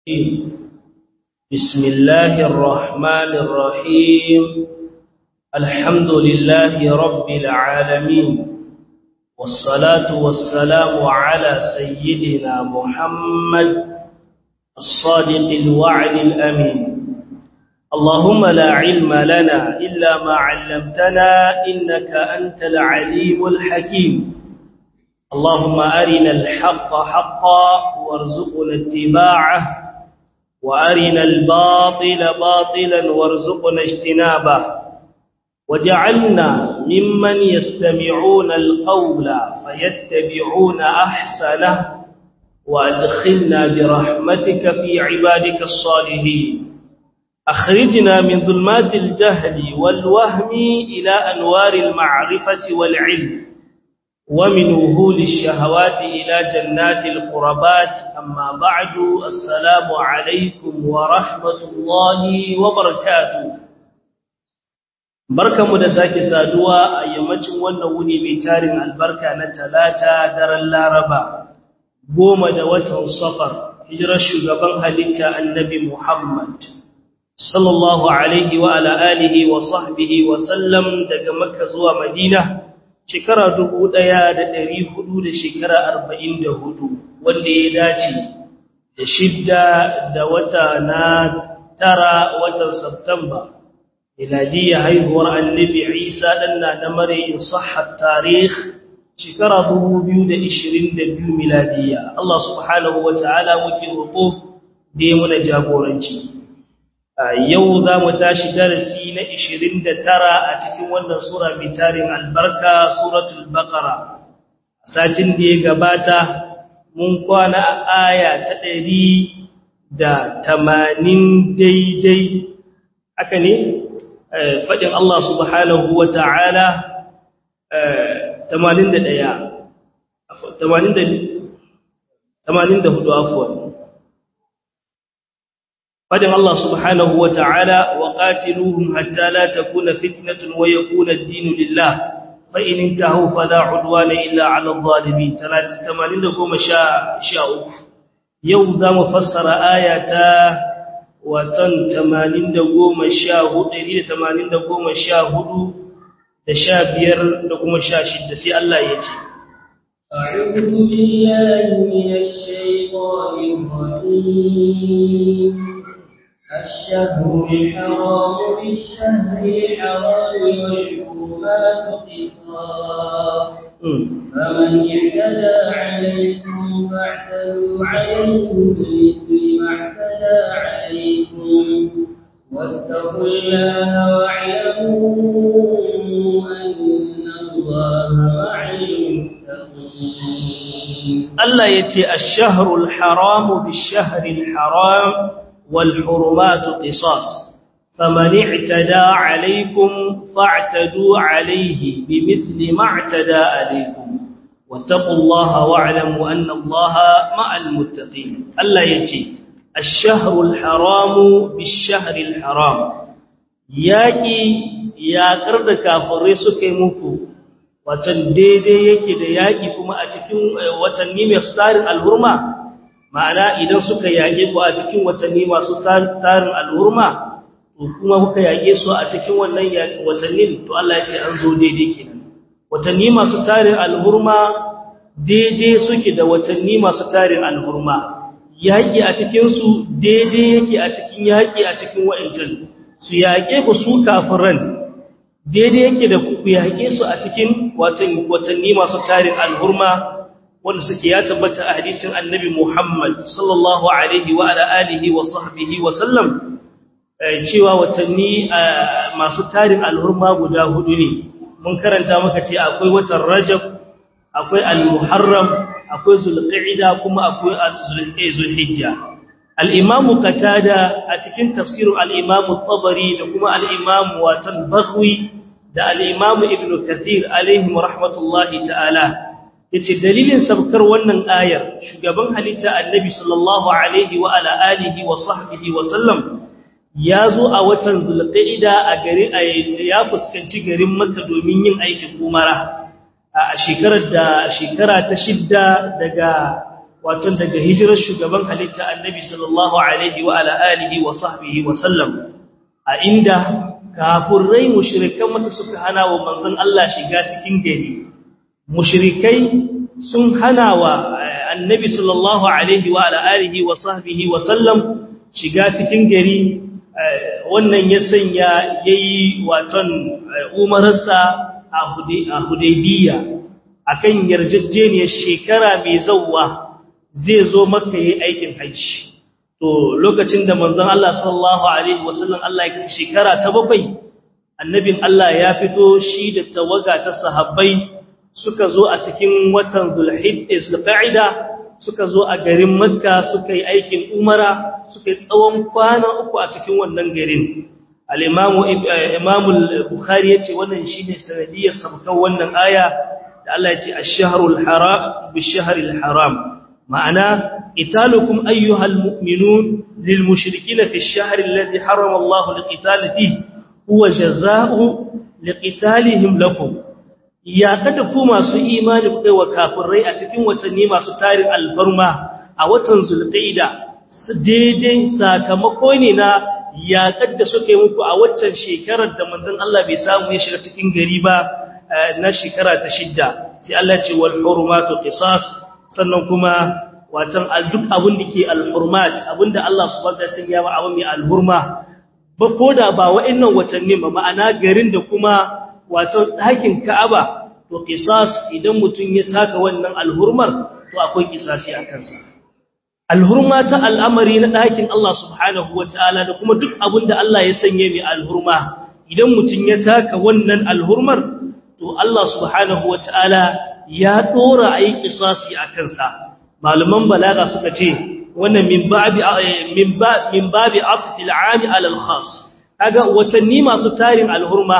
بسم الله الرحمن الرحيم الحمد لله رب العالمين والصلاة والسلام على سيدنا محمد الصادق الوعد الأمين اللهم لا علم لنا إلا ما علمتنا إنك أنت العليم الحكيم اللهم أرنا الحق حقا وارزقنا اتباعه وأرنا الباطل باطلا وارزقنا اجتنابه وجعلنا ممن يستمعون القول فيتبعون أحسنه وأدخلنا برحمتك في عبادك الصالحين أخرجنا من ظلمات الجهل والوهم إلى أنوار المعرفة والعلم ومن وهول الشهوات إلى جنات القربات أما بعد السلام عليكم ورحمة الله وبركاته barkamu da sake saduwa a yammacin wannan wuni mai tarin albarka na talata daren laraba goma da watan safar hijirar shugaban halitta annabi muhammad sallallahu alaihi wa ala alihi wa sahbihi wa sallam daga makka zuwa madina shekara dubu ɗaya da ɗari hudu da shekara arba'in da hudu wanda ya dace da shidda da wata na tara watan Sabtamba. Miladiyya haihuwar annabi Isa ɗanna na mare in sahar tarih shekara dubu biyu da ishirin da biyu miladiyya. Allah subhanahu wa ta'ala muke roƙo da ya muna jagoranci. yau za mu tashi darasi na 29 a cikin wannan sura mai tarin albarka suratul baqara satin da ya gabata mun kwana a aya ta ɗari da tamanin daidai haka ne faɗin Allah subhanahu wa ta'ala tamanin da ɗaya tamanin da hudu afuwa فدم الله سبحانه وتعالى وقاتلوهم حتى لا تكون فتنة ويكون الدين لله فإن انتهوا فلا عدوان إلا على الظالمين تمانين لكم شاء شاء يوم ذا مفسر آية وتن تمانين لكم شاء هدري تمانين لكم شاء هدو دشابير لكم شاء شد سي الله يتي أعوذ بالله من الشيطان الرجيم الشهر الحرام بالشهر الحرام والحرمات قصاص فمن اعتدى عليكم فاعتدوا عليه بمثل ما اعتدى عليكم واتقوا الله واعلموا أن الله مع المتقين الله يتي الشهر الحرام بالشهر الحرام والحرمات قصاص فمن اعتدى عليكم فاعتدوا عليه بمثل ما اعتدى عليكم واتقوا الله واعلموا أن الله مع المتقين الله يتي الشهر الحرام بالشهر الحرام ياكي يا قرد كافر سكي مكو watan daidai yake da yaƙi kuma a cikin watanni mai tsarin alhurma ma'ana idan suka yage ku a cikin watanni masu tarin alhurma to kuma kuka yage su a cikin wannan watannin to Allah ya ce an zo daidai kenan watanni masu tarin alhurma daidai suke da watanni masu tarin alhurma yaki a cikin su daidai yake a cikin yaki a cikin wa'ancan su yage ku su kafiran daidai yake da ku yage su a cikin watanni masu tarin alhurma wanda suke ya tabbata a hadisin annabi Muhammad sallallahu alaihi wa ala alihi wa sahbihi wa sallam cewa watanni masu tarin alhurma guda hudu ne mun karanta maka ce akwai watan Rajab akwai al-Muharram akwai Zulqa'ida kuma akwai Zulhijja al-Imam Qatada a cikin tafsirin al-Imam Tabari da kuma al-Imam Watan Baghwi da al-Imam Ibn Kathir alaihi rahmatullahi ta'ala yace dalilin sabkar wannan ayar shugaban halitta annabi sallallahu alaihi wa ala alihi wa sahbihi wa sallam yazo a watan zulqa'ida a gari ya fuskanci garin makka domin yin aikin umara a shekarar da shekara ta shidda daga wato daga hijirar shugaban halitta annabi sallallahu alaihi wa ala alihi wa sahbihi wa sallam a inda kafirai mushrikan maka suka hana wa manzon Allah shiga cikin gari mushrikai sun hana wa annabi sallallahu alaihi wa ala alihi wa sahbihi wa sallam shiga cikin gari wannan ya sanya yayi waton umararsa a Hudaybiya akan yarjejeniyar shekara mai zawwa zai zo makka yayin aikin hajji to lokacin da manzon Allah sallallahu alaihi wasallam Allah ya kace shekara ta bakwai annabin Allah ya fito shi da tawaga ta sahabbai suka zo a cikin watan Zulhijja suka zo a garin Makka suka yi aikin Umara suka yi tsawon kwana uku a cikin wannan garin al-Imam Imam al-Bukhari yace wannan shine sanadiyar sabkan wannan aya da Allah yace ash-shahrul haram bish-shahril haram ma'ana italukum ayyuhal mu'minun lil mushrikeena fi ash-shahri alladhi harrama Allahu liqital fihi huwa jazaa'u liqitalihim lakum ya kada ku masu imani ku wa kafirai a cikin watanni masu tarin alfarma a watan zulqaida daidai sakamako ne na yaƙar da suke muku a waccan shekarar da manzon Allah bai samu ya shiga cikin gari ba na shekara ta shidda sai Allah ce wal hurumatu qisas sannan kuma watan duk abin da ke al hurmat abinda Allah subhanahu wa ta'ala ya ba abin mai al hurma ba koda ba wa'annan watanni ba ma'ana garin da kuma wato ɗakin Ka'aba to qisas idan mutun ya taka wannan alhurmar to akwai qisasi a kansa alhurma ta al'amari na ɗakin Allah subhanahu wataala da kuma duk abin da Allah ya sanye mai alhurma idan mutun ya taka wannan alhurmar to Allah subhanahu wataala ya dora ayi qisasi a kansa malaman balaga suka ce wannan min babi min ba min babi aqtil 'am 'ala al-khas kaga watanni masu tarin alhurma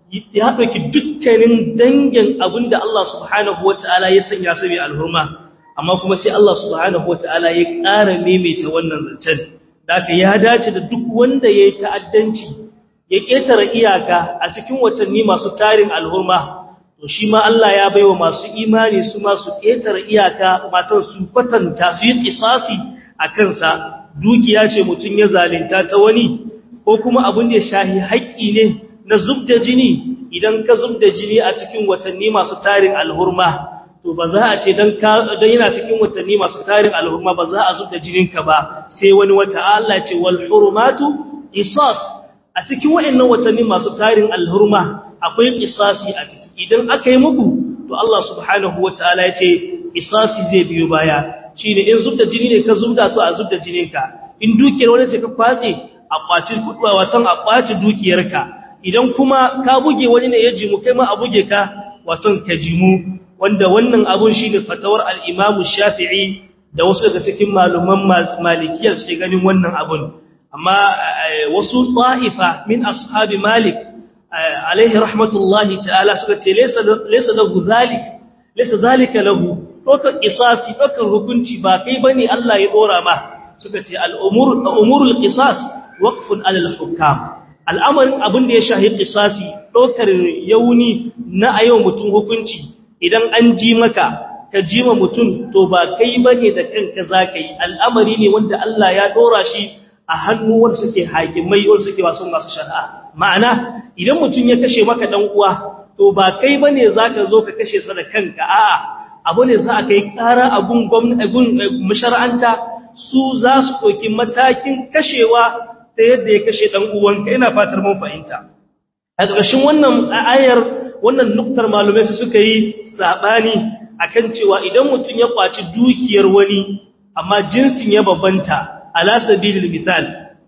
ya ɗauki dukkanin dangin abinda Allah subhanahu wata'ala ya sanya su mai alhurma amma kuma sai Allah subhanahu wata'ala ya ƙara maimaita wannan zancen da ya dace da duk wanda ya yi ta'addanci ya ƙetare iyaka a cikin watanni masu tarin alhurma to shi ma Allah ya baiwa masu imani su masu ƙetare iyaka matan su kwatanta su yi ƙisasi a kansa dukiya ce mutum ya zalinta ta wani ko kuma abin da ya shahi haƙƙi ne na zubda jini idan ka zubda jini a cikin watanni masu tarin alhurma to ba za a ce dan dan yana cikin watanni masu tarin alhurma ba za a zubda jininka ba sai wani wata Allah ce wal hurumatu qisas a cikin wayannan watanni masu tarin alhurma akwai qisasi a ciki idan aka yi muku to Allah subhanahu wataala ya ce qisasi zai biyo baya shine in zubda jini ne ka zubda to a zubda jininka in dukiyar wani ce ka kwace a kwaci kudwa watan a kwaci dukiyarka idan kuma ka buge wani ne ya jimu kai ma a buge ka waton ka jimu wanda wannan abun shine fatawar al-Imam Shafi'i da wasu daga cikin maluman malikiyar suke ganin wannan abun amma wasu ta'ifa min ashabi Malik alaihi rahmatullahi ta'ala suka ce laysa laysa lahu zalik laysa zalika lahu dokar qisasi dokar hukunci ba kai bane Allah ya dora ma suka ce al-umur umurul qisas waqfun alal hukam al'amarin abin da ya shahi ƙisasi ɗaukar yauni na a yau mutum hukunci idan an ji maka ka ji ma mutum to ba kai ba ne da kanka za ka yi al'amari ne wanda Allah ya ɗora shi a hannu wanda suke hakimai wanda suke wasu masu shari'a ma'ana idan mutum ya kashe maka ɗan uwa to ba kai ba ne za ka zo ka kashe sa da kanka a'a abu ne za a kai ƙara abun mashara'anta su za su ɗauki matakin kashewa ta yadda ya kashe ɗan uwanka ina fatar mun fahimta a ƙarshen wannan ayar wannan nuktar malumai su suka yi saɓani akan cewa idan mutum ya kwaci dukiyar wani amma jinsin ya babanta ala sabilil misal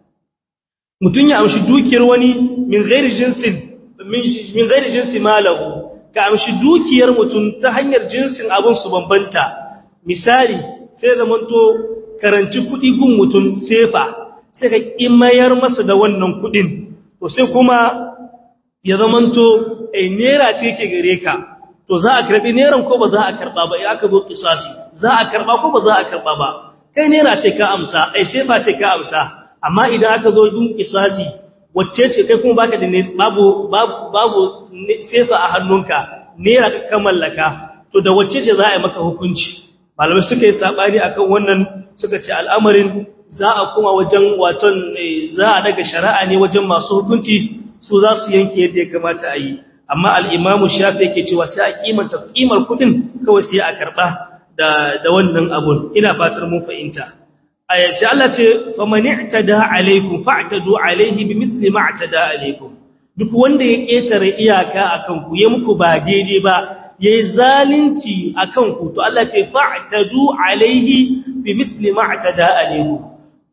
mutum ya amshi dukiyar wani min ghairi jinsin min ghairi jinsi malahu ka amshi dukiyar mutum ta hanyar jinsin abun su bambanta misali sai da manto karanci kuɗi gun mutum sefa sai ka mayar masa da wannan kudin to sai kuma ya zamanto ai nera ce yake gare ka to za a karbi neran ko ba za a karba ba aka zo kisasi za a karba ko ba za a karba ba kai nera ce ka amsa ai sefa ce ka amsa amma idan aka zo dun kisasi wacce ce kai kuma baka da babu babu babu sefa a hannunka nera ka mallaka to da wacce ce za a yi maka hukunci malamai suka yi sabani akan wannan suka ce al'amarin za a kuma wajen waton za a daga shari'a ne wajen masu hukunci su za su yanke yadda ya kamata a yi amma al'imamu shafi yake cewa sai a kimanta kimar kudin kawai sai a karɓa da wannan abun ina fatar mun fahimta sai Allah ce famani tada alaikum fa'tadu alaihi bimithli ma atada alaikum duk wanda ya ketare iyaka akan ku ya muku ba daidai ba yayi zalunci akan ku to Allah ce fa'tadu alaihi bimithli ma atada alaikum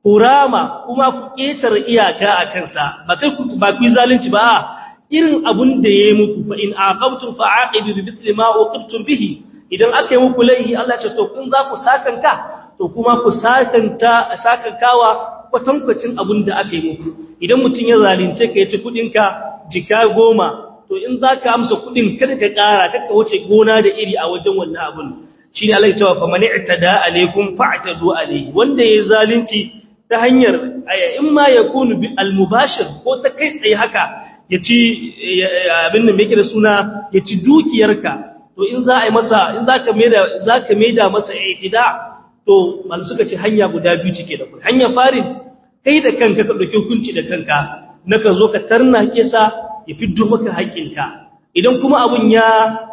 kurama kuma ku ketare iyaka akan sa ba kai ku ba ku zalunci ba irin abun da yayi muku fa in aqabtum fa'aqibu bimithli ma uqibtum bihi idan aka yi muku laihi Allah ce to kun za ku sakanka to kuma ku sakanta sakankawa kwatankwacin abin da aka yi muku idan mutum ya zalunce ka ya ci kudinka jika goma to in za ka amsa kudin kada ka kara kada ka wuce gona da iri a wajen wannan abin shi ne Allah ya cewa faman i'tada alaikum fa'tadu alaihi wanda ya zalunci ta hanyar in ma yakunu bil mubashir ko ta kai tsaye haka ya ci abin da yake da suna ya ci dukiyarka to in za a yi masa in za ka maida za ka maida masa i'tida to mal suka ce hanya guda biyu take da kai hanya farin kai da kanka ka dauki hukunci da kanka naka zo ka tarna kesa ya fiddo maka haƙinka idan kuma abun ya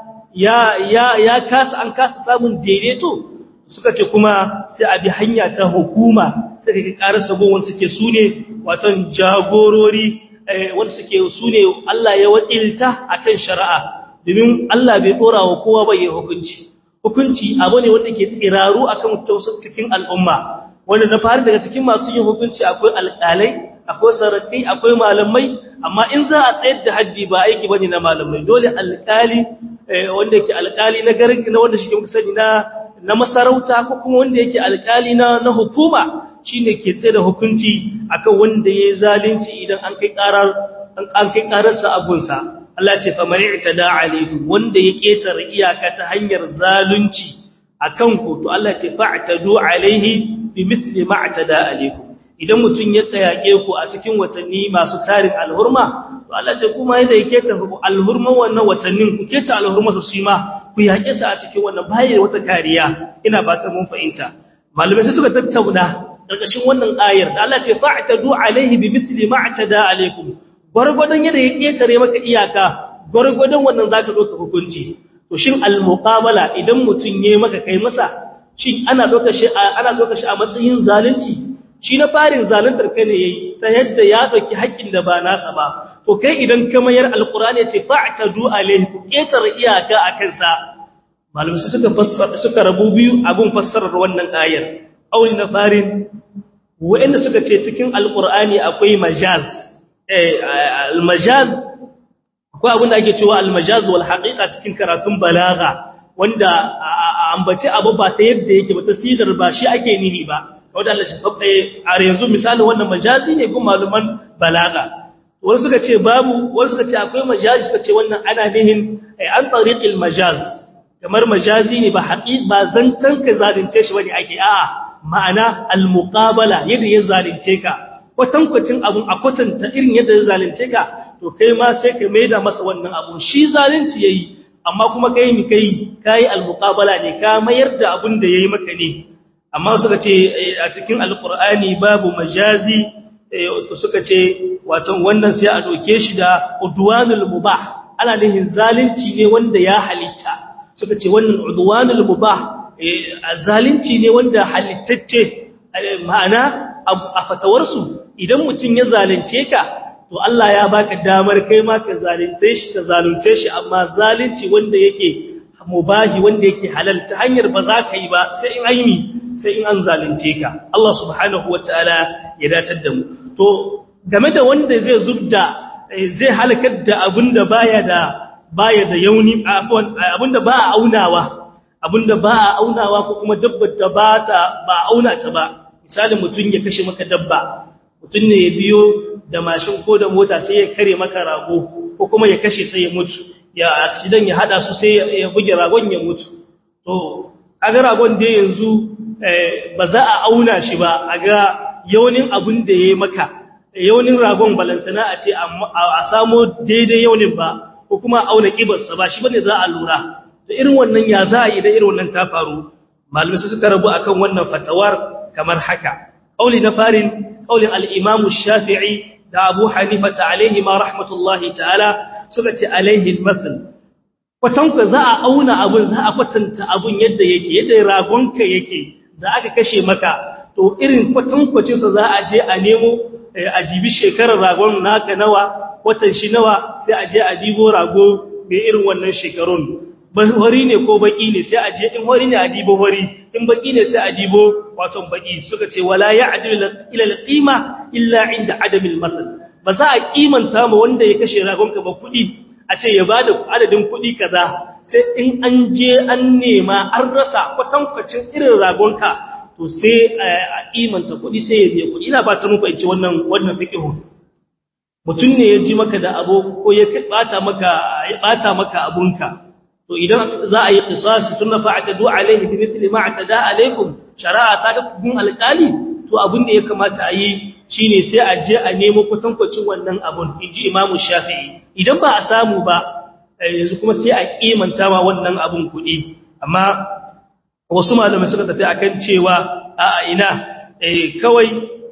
ya ya ya kasa an kasa samun daidaito suka ce kuma sai a bi hanya ta hukuma sai ka karasa gon wanda suke sune watan jagorori wanda suke sune Allah ya wakilta akan shari'a domin Allah bai dora wa kowa ba yayin hukunci hukunci abu ne wanda ke tsiraru akan tausar cikin al'umma wanda na fara daga cikin masu yin hukunci akwai alƙalai akwai sarakai akwai malamai amma in za a tsayar da haddi ba aiki bane na malamai dole alƙali wanda yake alƙali na garin na wanda shi ke sani na na masarauta ko kuma wanda yake alƙali na na hukuma shine ke tsaye da hukunci akan wanda yayi zalunci idan an kai karar an kai kararsa a gunsa Allah ce fa mani'tada alaikum wanda ya ketare iyaka ta hanyar zalunci akan ku to Allah ce fa'tadu alaihi bimithli ma atada alaikum idan mutun ya tsayake ku a cikin watanni masu tarin alhurma to Allah ce kuma yadda yake ta alhurma wannan watannin ku keta alhurma su shi ma ku yake sa a cikin wannan bayan wata kariya ina fatan mun fahimta malamai sai suka tattauna karkashin wannan ayar da Allah ce fa'tadu alaihi bimithli ma atada alaikum gwargwadon yadda ya ketare maka iyaka gwargwadon wannan zaka doka hukunci to shin al-muqamala idan mutun yayi maka kai masa shin ana doka shi ana doka shi a matsayin zalunci shi na farin zaluntar kai ne yayi ta yadda ya dauki haƙin da ba nasa ba to kai idan ka mayar alqur'ani ya ce fa'tadu alaihi ku ketare iyaka akan sa malamai suka fassara suka rabu biyu abun fassarar wannan ayar auli na farin wa'anda suka ce cikin alqur'ani akwai majaz al-majaz akwai abin da ake cewa al-majaz wal haqiqa cikin karatun balagha wanda ambace abu ba ta yadda yake ba tasirar ba shi ake nihi ba wanda Allah ya sabbe a yanzu misali wannan majazi ne kuma maluman balagha wani suka ce babu wani suka ce akwai majazi suka ce wannan ana nihin an tariqil majaz kamar majazi ne ba haqiq ba zantan ka zalunce shi bane ake a'a ma'ana al-muqabala yadda ya zalunce ka kwatankwacin abun a kwatanta irin yadda ya zalunce ka to kai ma sai ka maida masa wannan abun shi zalunci yayi amma kuma kai mi kai kai al-muqabala ne ka mayar da abun da yayi maka ne amma suka ce a cikin alqur'ani babu majazi to suka ce wato wannan sai a doke shi da udwanul mubah ana nihin zalunci ne wanda ya halitta suka ce wannan udwanul mubah zalunci ne wanda halittacce ma'ana a fatawarsu idan mutum ya zalunce ka to Allah ya baka damar kai ma ka zalunce shi ka zalunce shi amma zalunci wanda yake mubahi wanda yake halal ta hanyar ba za ka yi ba sai in aini sai in an zalunce ka Allah subhanahu wataala ya datar da mu to game da wanda zai zubda zai halakar da abinda baya da baya da yauni afwan abinda ba a aunawa abinda ba a aunawa ko kuma dabbar da ba ta ba auna ta ba misalin mutum ya kashe maka dabba mutum ne ya biyo da mashin ko da mota sai ya kare maka rago ko kuma ya kashe sai ya mutu ya accident ya hada su sai ya buge ragon ya mutu to kaga ragon da yanzu ba za a auna shi ba a ga yaunin abin da yayi maka yaunin ragon balantana a ce a samo daidai yaunin ba ko kuma auna kibarsa ba shi bane za a lura da irin wannan ya za a yi da irin wannan ta faru malamai suka rabu akan wannan fatawar kamar haka kauli na farin kaulin al-Imam Shafi'i da Abu Hanifa ta alaihi ma rahmatullahi ta'ala suka ce alaihi al-masal kwatanka za a auna abun za a kwatanta abun yadda yake yadda ragonka yake da aka kashe maka to irin kwatankwacinsa za a je a nemo a dibi shekarar ragon naka nawa watan shi nawa sai a je a dibo rago mai irin wannan shekarun hori ne ko baki ne sai a je in hori ne a dibo hori in baki ne sai a dibo waton baki suka ce wala ya'dilu ila al-qima illa inda adamil masal ba za a kimanta ma wanda ya kashe ragonka ba kudi a ce ya bada adadin kudi kaza sai in an je an nema an rasa kwatankwacin irin ragonka to sai a imanta kudi sai ya biya kudi ina ba ta muku ce wannan wannan fiqhu mutum ne ya ji maka da abu ko ya bata maka ya bata maka abunka to idan za a yi qisasi tunna fa'atadu alaihi bi mithli ma atada alaikum shari'a ta da gun alƙali to abin da ya kamata a yi shine sai a je a nemo kwatankwacin wannan abun inji imamu shafi'i idan ba a samu ba yanzu kuma sai a kimanta ma wannan abun kuɗi amma wasu malamai suka tafi akan cewa a ina kawai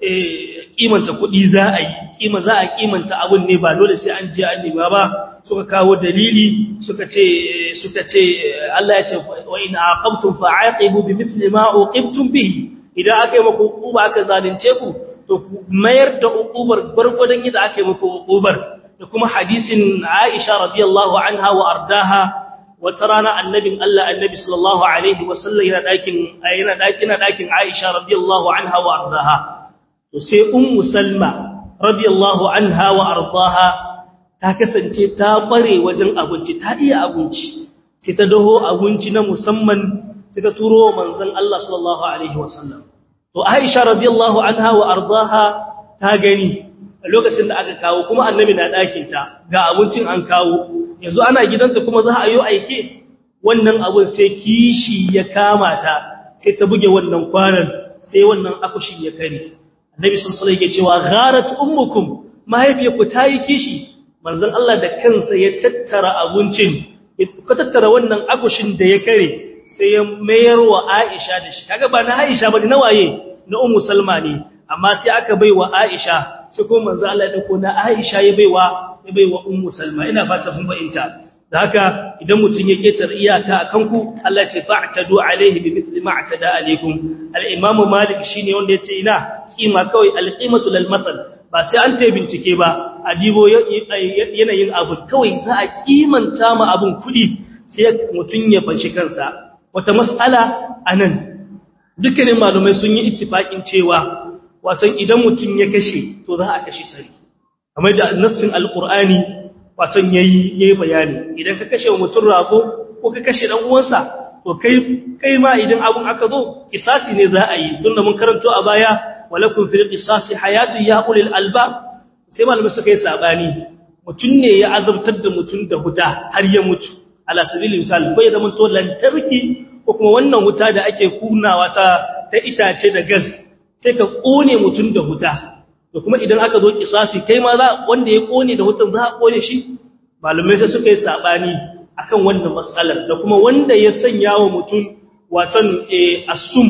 kimanta kuɗi za a yi kima za a kimanta abun ne ba dole sai an je an nema ba suka kawo dalili suka ce suka ce Allah ya ce wa in aqabtum fa'aqibu bimithli ma uqibtum bihi idan aka yi muku uquba aka zalunce ku to mayar da uqubar gurgudan yadda aka yi muku uqubar da kuma hadisin Aisha radiyallahu anha wa ardaha wata rana annabin Allah annabi sallallahu alaihi wasallam yana dakin yana dakin dakin Aisha radiyallahu anha wa ardaha to sai ummu Salma radiyallahu anha wa ardaha ta kasance ta bare wajen abinci ta iya abinci sai ta daho abinci na musamman sai ta turo manzon Allah sallallahu alaihi wasallam to Aisha radiyallahu anha wa ardaha ta gani a lokacin da aka kawo kuma annabi na ɗakin ta ga abincin an kawo yanzu ana gidanta kuma za a yi aike wannan abun sai kishi ya kama ta sai ta buge wannan kwanan sai wannan akushin ya kare annabi sallallahu alaihi wasallam cewa gharat ummukum mahaifiyarku ta yi kishi manzon Allah da kansa ya tattara abincin ka tattara wannan akushin da ya kare sai ya mayar wa Aisha da shi kaga ba na Aisha bane na waye na Ummu Salma ne amma sai aka bai wa Aisha sai kuma manzo Allah ya dauko na Aisha ya baiwa ya baiwa Ummu Salma ina fata kun bayinta da haka idan mutun ya ketar iyaka akan ku Allah ya ce fa'tadu alaihi bimithli ma atada alaikum al-Imam Malik shine wanda yace ina kima kawai al-qimatu lil masal ba sai an ta bincike ba a dibo yanayin abu kawai za a kimanta ma abun kudi sai mutun ya fanshi kansa wata mas'ala anan dukkanin malumai sun yi ittifakin cewa wato idan mutum ya kashe to za a kashe sarki kamar da nassin alqur'ani wato yayi yayi bayani idan ka kashe mutum rago ko ka kashe dan uwansa to kai kai ma idan abun aka zo kisasi ne za a yi tunda mun karanto a baya walakum fil qisasi hayatun ya ulil albab sai malamai suka yi sabani mutum ne ya azabtar da mutum da huta har ya mutu ala sabilil misal bai zama to lantarki ko kuma wannan wuta da ake kunawa ta ta itace da gas sai ka kone mutum da huta da kuma idan aka zo kisasi kai ma za wanda ya kone da hutan za a kone shi malamai sai suka yi sabani akan wannan matsalar da kuma wanda ya sanya wa mutum waton asum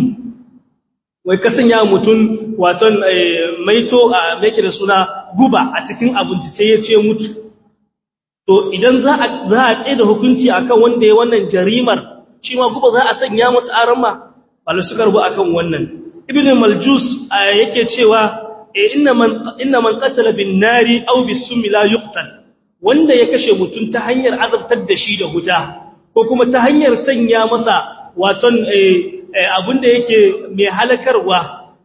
wai ka sanya wa mutum waton maito a meke da suna guba a cikin abinci sai ya ce mutu to idan za a za a tsaye da hukunci akan wanda ya wannan jarimar shi ma guba za a sanya masa arama malamai suka rubu akan wannan ibn maljus yake cewa inna man inna man qatala bin nari aw bis summi la yuqtal wanda ya kashe mutum ta hanyar azabtar da shi da huta ko kuma ta hanyar sanya masa waton abinda yake mai halakarwa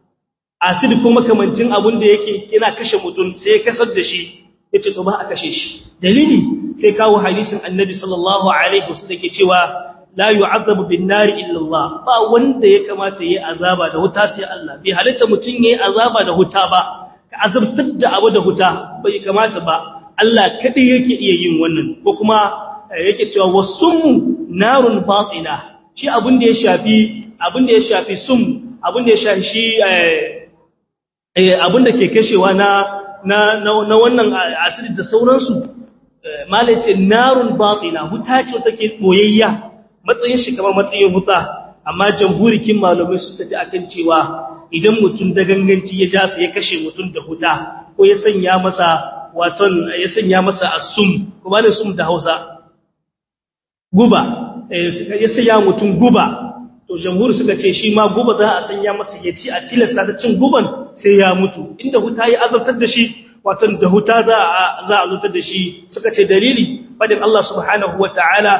acid ko makamancin abinda yake yana kashe mutum sai ya kasar da shi yace to ba a kashe shi dalili sai kawo hadisin annabi sallallahu alaihi wasallam yake cewa la yu'adhabu bin nari illa Allah ba wanda ya kamata yayi azaba da wuta sai Allah bai halitta mutun yayi azaba da wuta ba ka azabtar da abu da wuta bai kamata ba Allah kadai yake iya yin wannan ko kuma yake cewa wasummu narun batina shi abin da ya shafi abin da ya shafi sum abin da ya shafi shi eh abin da ke kashewa na na na wannan asidi da sauransu malace narun batina wuta ce take boyayya matsayin shi kamar matsayin wuta amma jamhurikin malamai su tafi akan cewa idan mutum da ganganci ya ja ya kashe mutum da huta ko ya sanya masa waton ya sanya masa asum kuma ne sum da Hausa guba ya sanya mutum guba to jamhuri suka ce shi ma guba za a sanya masa ya ci a tilasta ta cin guban sai ya mutu inda huta ya azabtar da shi watan da huta za a za a azabtar da shi suka ce dalili fadin Allah subhanahu wataala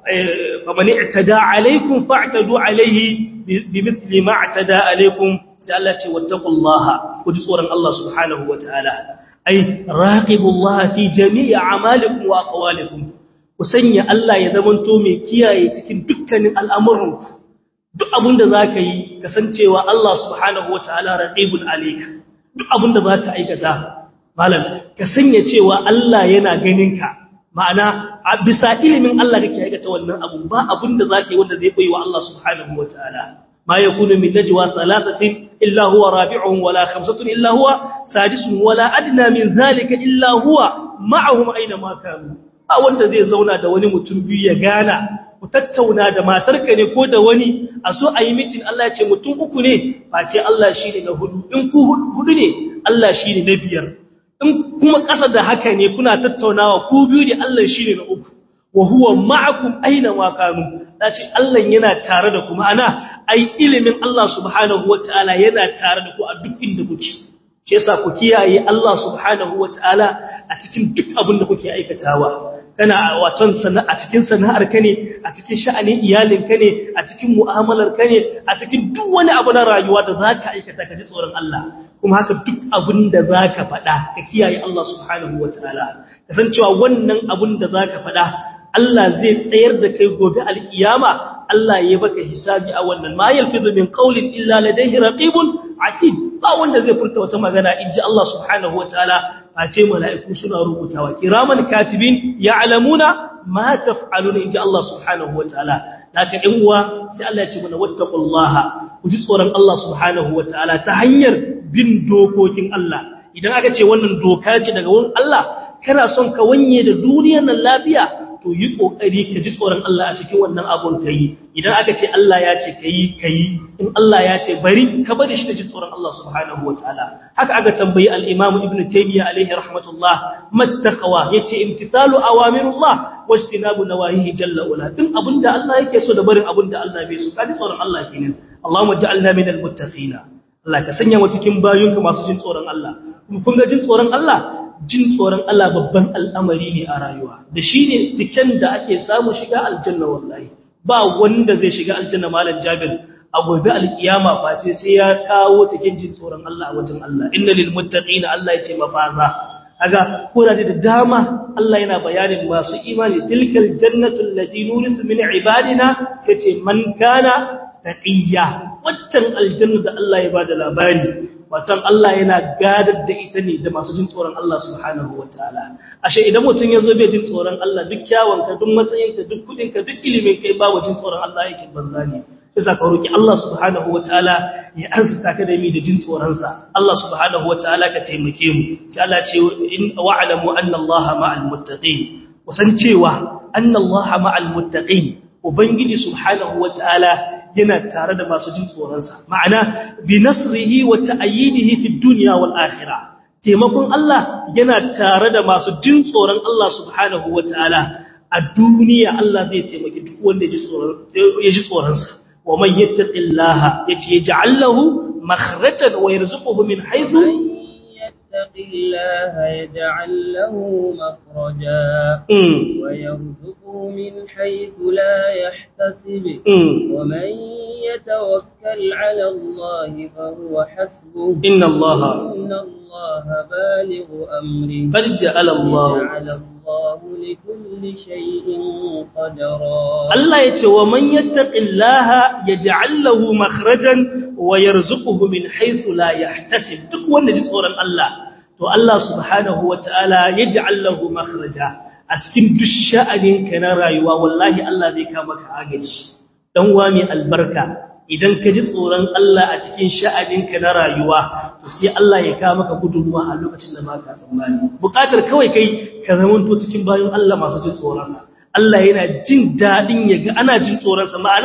faman i'tada alaykum fa'tadu alayhi bimithli ma i'tada alaykum sai Allah ce wattaqullaha ku ji tsoron Allah subhanahu wataala ai raqibullaha fi jami'i a'malikum wa aqwalikum ku sanya Allah ya zamanto mai kiyaye cikin dukkanin al'amuranku duk abinda zaka yi kasancewa Allah subhanahu wataala raqibun alayka duk abinda zaka aikata malam ka sanya cewa Allah yana ganinka ma'ana a bisa ilimin Allah kake aikata wannan abu ba abinda zaka yi wanda zai koyi wa Allah subhanahu wataala ما يكون من نجوى ثلاثة إلا هو رابعهم ولا خمسة إلا هو سادسهم ولا أدنى من ذلك إلا هو معهم أينما كانوا wanda zai zauna da wani mutum biyu ya gana ku tattauna da matarka ne ko da wani a so a yi mitin Allah ya ce mutum uku ne face Allah shi ne na hudu in ku hudu ne Allah shi ne na biyar in kuma ƙasa da haka ne kuna tattaunawa ku biyu ne Allah shi ne na uku wa huwa ma'akum aina ma kanu dace Allah yana tare da ku ma'ana ai ilimin Allah subhanahu wataala yana tare da ku a duk inda kuke shi yasa ku kiyaye Allah subhanahu wataala a cikin duk abin da kuke aikatawa kana waton sana a cikin sana'ar ka ne a cikin sha'anin iyalin ka ne a cikin mu'amalar ka ne a cikin duk wani abu na rayuwa da zaka aikata ka ji tsoron Allah kuma haka duk abin da zaka faɗa ka kiyaye Allah subhanahu wataala kasancewa wannan abin da zaka faɗa Allah zai tsayar da kai gobe alkiyama Allah ya baka hisabi a wannan ma yalfizu min qawlin illa ladayhi raqibun atid ba wanda zai furta wata magana inji Allah subhanahu wataala face mala'iku suna rubutawa kiraman katibin ya'lamuna ma taf'aluna inji Allah subhanahu wataala laka in uwa sai Allah ya ce mana wattaqullaha ku ji tsoron Allah subhanahu wataala ta hanyar bin dokokin Allah idan aka ce wannan doka ce daga wurin Allah kana son ka wanye da duniyar nan lafiya to yi kokari ka ji tsoron Allah a cikin wannan abun kai idan aka ce Allah ya ce kai kai in Allah ya ce bari ka bari shi da ji tsoron Allah subhanahu wataala haka aka tambayi al-Imam Ibn Taymiyyah alaihi rahmatullah mattaqwa yace imtithalu awamirullah wajtinabu nawahihi jalla wala din abinda Allah yake so da barin abinda Allah bai so ka ji tsoron Allah kenan Allahumma ja'alna minal muttaqina Allah ka sanya mu cikin bayunka masu jin tsoron Allah kun ga jin tsoron Allah jin tsoron Allah babban al'amari ne a rayuwa da shi ne tiken da ake samu shiga aljanna wallahi ba wanda zai shiga aljanna malam jabir a gobe alkiyama face sai ya kawo tiken jin tsoron Allah a wajen Allah inna lil muttaqina Allah ya ce mafaza kaga kurare da dama Allah yana bayanin masu imani tilkal jannatu allati nurisu min ibadina sai ce man kana taqiyya waccan aljanna da Allah ya bada labari watan Allah yana gadar da ita ne da masu jin tsoron Allah subhanahu wataala ashe idan mutum ya zo bai jin tsoron Allah duk kyawunka duk matsayinka duk kudinka duk ilimin kai ba jin tsoron Allah yake banza ne sai ka roki Allah subhanahu wataala ya arzuta ka da mi da jin tsoron sa Allah subhanahu wataala ka taimake mu sai Allah ce in wa'lamu anna Allah ma'al muttaqin kusan cewa anna Allah ma'al muttaqin ubangiji subhanahu wataala yana tare da masu jin tsoronsa ma'ana bi nasrihi wa ta'yidihi fi dunya wal akhirah taimakon Allah yana tare da masu jin tsoron Allah subhanahu wataala a duniya Allah zai taimaki duk wanda ya ji tsoron ya ji tsoronsa wa man yattaqillaha yace yaj'al lahu makhrajan wa yarzuquhu min haythu يتق الله يجعل له مخرجا ويرزقه من حيث لا يحتسب ومن يتوكل على الله فهو حسبه إن الله إن الله بالغ أمره قد جعل الله جعل الله لكل شيء قدرا Allah ya ce wa man yattaqillaha yaj'al lahu makhrajan wa yarzuquhu min haythu la yahtasib duk wanda ji tsoron Allah to Allah subhanahu wataala yaj'al lahu makhraja a cikin duk sha'anin ka na rayuwa wallahi Allah zai kama ka agaji dan wa mai albarka idan ka ji tsoron Allah a cikin sha'anin ka na rayuwa to sai Allah ya kama maka gudunmuwa a lokacin da baka tsammani bukatar kawai kai ka zamanto cikin bayan Allah masu jin tsoron sa Allah yana jin daɗin ya ga ana jin tsoronsa ma'ana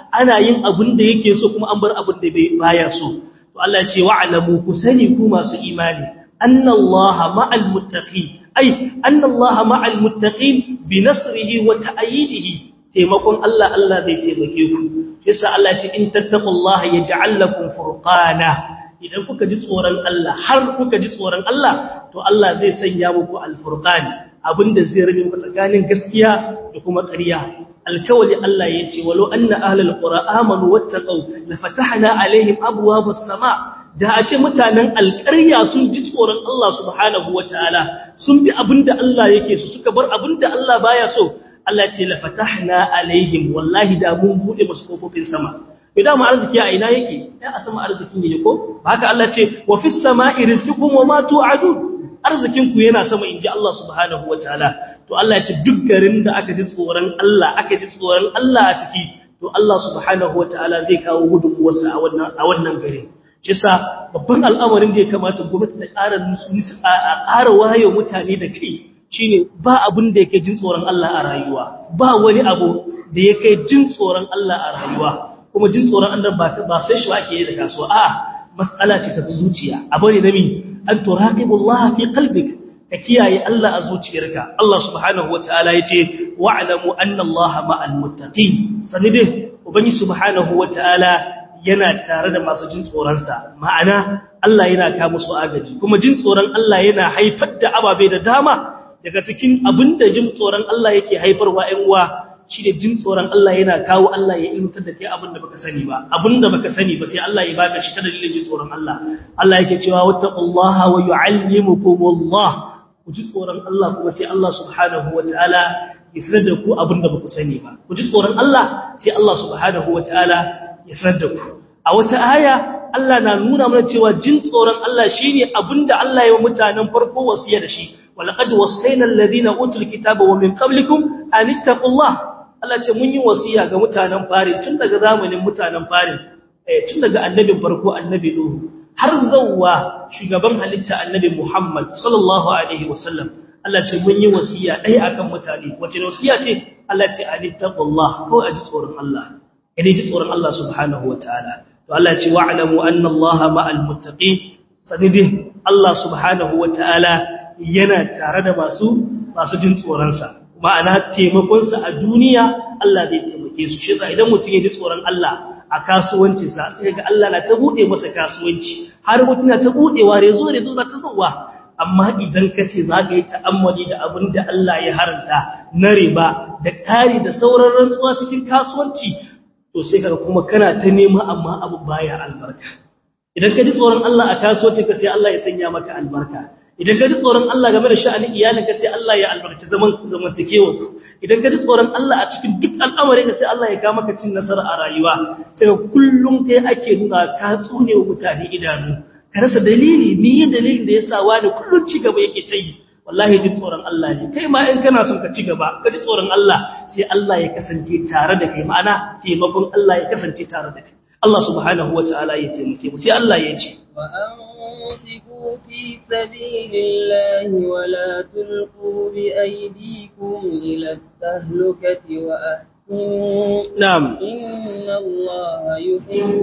ana yin abin da yake so kuma an bar abin da baya so to Allah ya ce wa'lamu ku sani ku masu imani annallaha ma'al muttaqin ai annallaha ma'al muttaqin bi nasrihi wa ta'yidihi taimakon Allah Allah zai taimake ku yasa Allah ce in tattaqullaha yaj'al lakum furqana idan kuka ji tsoron Allah har kuka ji tsoron Allah to Allah zai sanya muku alfurqan abinda zai rabe muku tsakanin gaskiya da kuma ƙarya alkawali Allah ya ce walau anna ahlul qura amanu wattaqu la fatahna alaihim abwabas sama da a ce mutanen alƙarya sun ji tsoron Allah subhanahu wataala sun bi abinda Allah yake su suka bar abinda Allah baya so Allah ce la fatahna alaihim wallahi da mun bude musu kofofin sama bai da mu arziki a ina yake ya a sama arzikin yake ko ba haka Allah ce wa fis sama'i rizqukum wa ma tu'adun arzikin ku yana sama inji Allah subhanahu wataala to Allah ya ce duk garin da aka ji tsoron Allah aka ji tsoron Allah a ciki to Allah subhanahu wataala zai kawo gudunmuwarsa a wannan a wannan garin shi yasa babban al'amarin da ya kamata gwamnati ta ƙara nusu a ƙara wayo mutane da kai shine ba abin da yake jin tsoron Allah a rayuwa ba wani abu da yake jin tsoron Allah a rayuwa kuma jin tsoron Allah ba ba sai shi ake yi da kasuwa a mas'ala ce ta zuciya abu ne da mi an turaqibullaha fi qalbik ka kiyaye Allah a zuciyarka Allah subhanahu wataala yace wa'lamu anna Allah ma'al muttaqin sanide ubangi subhanahu wataala yana tare da masu jin tsoron sa ma'ana Allah yana ka musu agaji kuma jin tsoron Allah yana haifar da ababe da dama daga cikin abinda jin tsoron Allah yake haifarwa ƴan uwa shi da jin tsoron Allah yana kawo Allah ya ilmutar da kai abinda baka sani ba abinda baka sani ba sai Allah ya baka shi ta dalilin jin tsoron Allah Allah yake cewa wattaqullaha wa yu'allimukumullah ku ji tsoron Allah kuma sai Allah subhanahu wataala ya sanar da ku abinda baku sani ba ku ji tsoron Allah sai Allah subhanahu wataala ya sanar da ku a wata aya Allah na nuna mana cewa jin tsoron Allah shine abinda Allah ya yi mutanen farko wasiya da shi walaqad wasayna alladhina utul kitaba wa min qablikum an ittaqullah Allah ce mun yi wasiya ga mutanen fari tun daga zamanin mutanen fari eh tun daga annabin farko annabi Nuhu har zawwa shugaban halitta annabi Muhammad sallallahu alaihi wasallam Allah ce mun yi wasiya dai akan mutane wace wasiya ce Allah ce an ittaqullah ko a ji tsoron Allah idan ji tsoron Allah subhanahu wataala to Allah ce wa'lamu anna Allah ma'al muttaqin sanidin Allah subhanahu wataala yana tare da masu masu jin tsoronsa ma'ana taimakonsa a duniya Allah zai taimake su shi idan mutum ya ji tsoron Allah a kasuwancinsa sai ga Allah na ta bude masa kasuwanci har mutum na ta budewa rezo rezo za ta zuwa amma idan ka ce za ka yi ta'ammali da abin da Allah ya haranta na riba da ƙari da sauran rantsuwa cikin kasuwanci to sai kaga kuma kana ta nema amma abu baya albarka idan ka ji tsoron Allah a kasuwanci ka sai Allah ya sanya maka albarka idan ka ji tsoron Allah game da sha'anin iyalinka sai Allah ya albarkaci zaman zamantakewa ku idan ka ji tsoron Allah a cikin duk al'amari ka sai Allah ya ga maka cin nasara a rayuwa sai ka kullum kai ake nuna ka tsune wa mutane idanu ka rasa dalili ni yin dalilin da yasa wani kullum ci gaba yake ta yi wallahi ji tsoron Allah ne kai ma in kana son ka ci gaba ka ji tsoron Allah sai Allah ya kasance tare da kai ma'ana taimakon Allah ya kasance tare da kai Allah subhanahu wa ta'ala ya taimake mu sai Allah ya ce وأنفقوا في سبيل الله ولا تلقوا بأيديكم إلى التهلكة وأحسنوا na'am إن الله يحب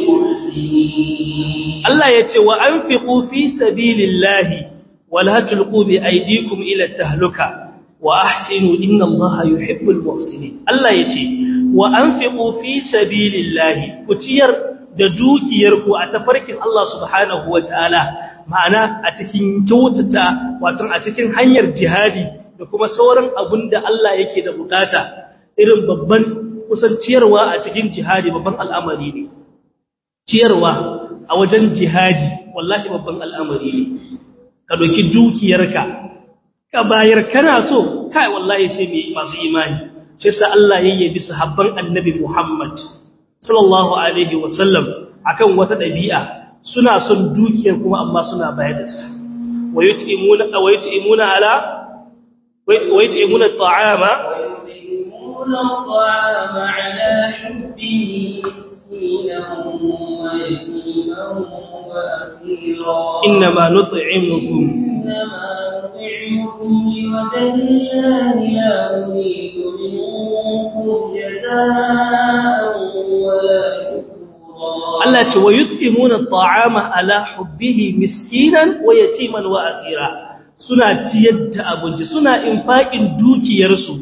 المحسنين Allah ya ce wa anfiqu fi sabilillahi wala tulqu bi aydikum ila tahluka wa ahsinu inna Allaha yuhibbul muhsinin Allah ya ce wa anfiqu fi sabilillahi ku ciyar da dukiyarku a tafarkin Allah subhanahu wataala ma'ana a cikin kyautata wato a cikin hanyar jihadi da kuma sauran abun da Allah yake da bukata irin babban kusanciyarwa a cikin jihadi babban al'amari ne ciyarwa a wajen jihadi wallahi babban al'amari ne ka doki dukiyarka ka bayar kana so kai wallahi sai mai masu imani shi sa Allah ya yabi sahabban annabi Muhammad sallallahu alaihi wasallam akan wata dabi'a suna son dukiyar kuma amma suna bayar da sa wayutimuna wayutimuna ala wayutimuna at'ama ويطعمون الطعام على حبه مسكينا ويتيما وأسيرا innama nut'imukum إنما نطعمكم لوجه الله لا نريد منكم جزاء Allah ce wa yut'imuna at'ama ala hubbihi miskinan wa yatiman wa asira suna ciyar da abinci suna infaqin dukiyarsu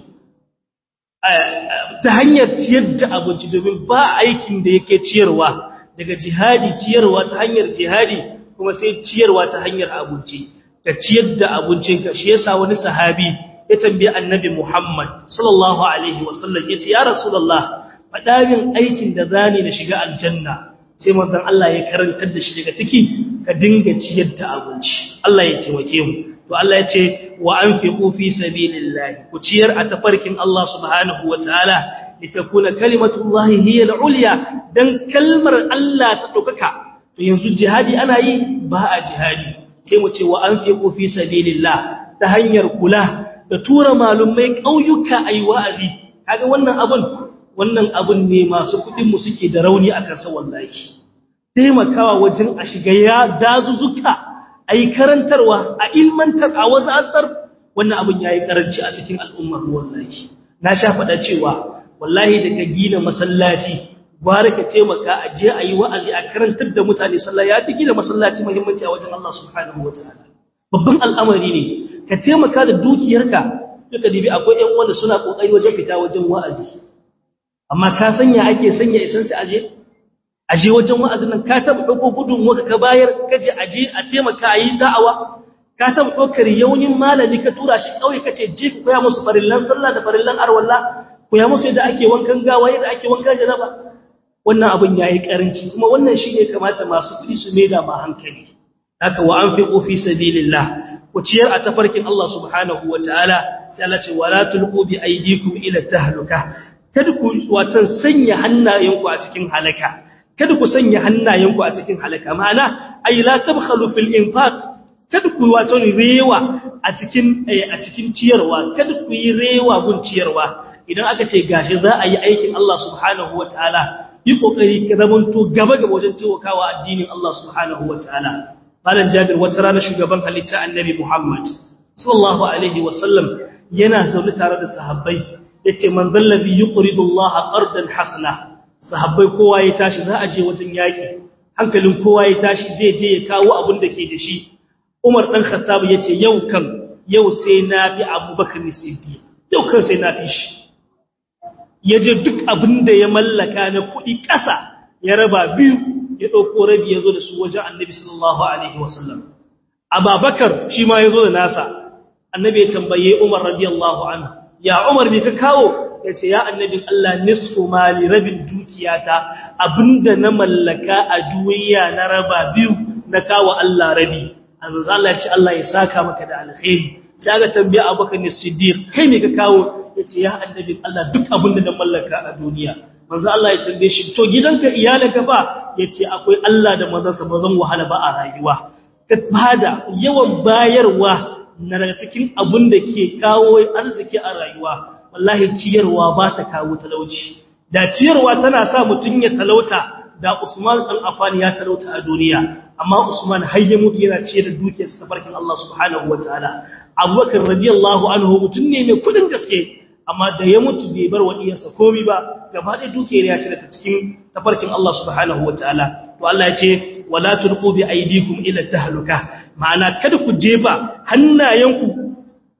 ta hanyar ciyar da abinci domin ba aikin da yake ciyarwa daga jihadi ciyarwa ta hanyar jihadi kuma sai ciyarwa ta hanyar abinci ka ciyar da abincinka shi yasa wani sahabi ya tambaye annabi Muhammad sallallahu alaihi wasallam yace ya rasulullah faɗa min aikin da zani na shiga aljanna sai manzon Allah ya karantar da shi daga ciki ka dinga ciyar da abinci Allah ya taimake mu to Allah ya ce wa anfiqu fi sabilillah ku ciyar a tafarkin Allah subhanahu wataala litakuna kalimatullahi hiya al-ulya dan kalmar Allah ta dokaka to yanzu jihadi ana yi ba a jihadi sai mu ce wa anfiqu fi sabilillah ta hanyar kula da tura malumai kauyuka ayi wa'azi kaga wannan abun wannan abun ne masu kudin mu suke da rauni akan sa wallahi taimakawa wajen a shiga ya dazuzuka ayi karantarwa a ilmantar a wazantar wannan abun yayi karanci a cikin al'ummar wallahi na sha faɗa cewa wallahi da ka gina masallaci gwara ka taimaka a je a yi wa'azi a karantar da mutane sallah ya fi gina masallaci muhimmanci a wajen Allah subhanahu wataala babban al'amari ne ka taimaka da dukiyarka duka dibi akwai ƴan wanda suna kokari wajen fita wajen wa'azi amma ka sanya ake sanya isan su aje aje wajen wa'azin nan ka taba dauko gudun waka ka bayar kaje aje a taimaka a yi da'awa ka taba ɗaukar yaunin malami ka tura shi kauye kace je ku koya musu farillan sallah da farillan arwalla koya musu yadda ake wankan gawa yadda ake wankan janaba wannan abin yayi karanci kuma wannan shine kamata masu kudi su maida ma hankali haka wa anfiqu fi sabilillah ku ciyar a tafarkin Allah subhanahu wataala sai Allah ce wala tulqu bi aydikum ila tahluka kada ku watan sanya hannayenku a cikin halaka kada ku sanya hannayenku a cikin halaka ma'ana ay la tabkhalu fil infaq kada ku wato rewa a cikin a cikin ciyarwa kada ku yi rewa gun ciyarwa idan aka ce gashi za a yi aikin Allah subhanahu wataala yi kokari ka zamanto gaba gaba wajen taimakawa addinin Allah subhanahu wataala malam Jabir wata rana shugaban halitta Annabi Muhammad sallallahu alaihi wasallam yana zaune tare da sahabbai yace man zallabi yuqridu Allah qardan hasana sahabbai kowa ya tashi za a je wajen yaki hankalin kowa ya tashi zai je ya kawo abin da ke da shi Umar dan Khattab yace yau kan yau sai na fi Abubakar Siddiq yau kan sai na fi shi yaje duk abin da ya mallaka na kuɗi ƙasa ya raba biyu ya ɗauko rabi ya zo da su wajen annabi sallallahu alaihi wasallam ababakar shi ma ya zo da nasa annabi ya tambaye umar radiyallahu anhu ya umar me ka kawo ya ce ya annabin Allah nisfu mali rabin dukiyata abinda na mallaka a duniya na raba biyu na kawo Allah rabi annabi Allah ya ce Allah ya saka maka da alkhairi sai aka tambaye abubakar ne siddiq kai me ka kawo ya ce ya annabin Allah duk abinda na mallaka a duniya manzo Allah ya tambaye shi to gidanka iyalanka ba yace akwai Allah da manzansa ba zan wahala ba a rayuwa ka bada yawan bayarwa na daga cikin abin da ke kawo arziki a rayuwa wallahi ciyarwa ba ta kawo talauci da ciyarwa tana sa mutun ya talauta da Usman dan Affan ya talauta a duniya amma Usman har ya mutu yana ciyar da dukiyarsa ta barkin Allah subhanahu wataala Abubakar radiyallahu anhu mutun ne mai kudin gaske amma da ya mutu bai bar wadiyarsa komai ba gaba da dukiyar ya ci daga cikin tafarkin Allah subhanahu wataala to Allah ya ce wala tulqu bi aydikum ila tahluka ma'ana kada ku jefa hannayenku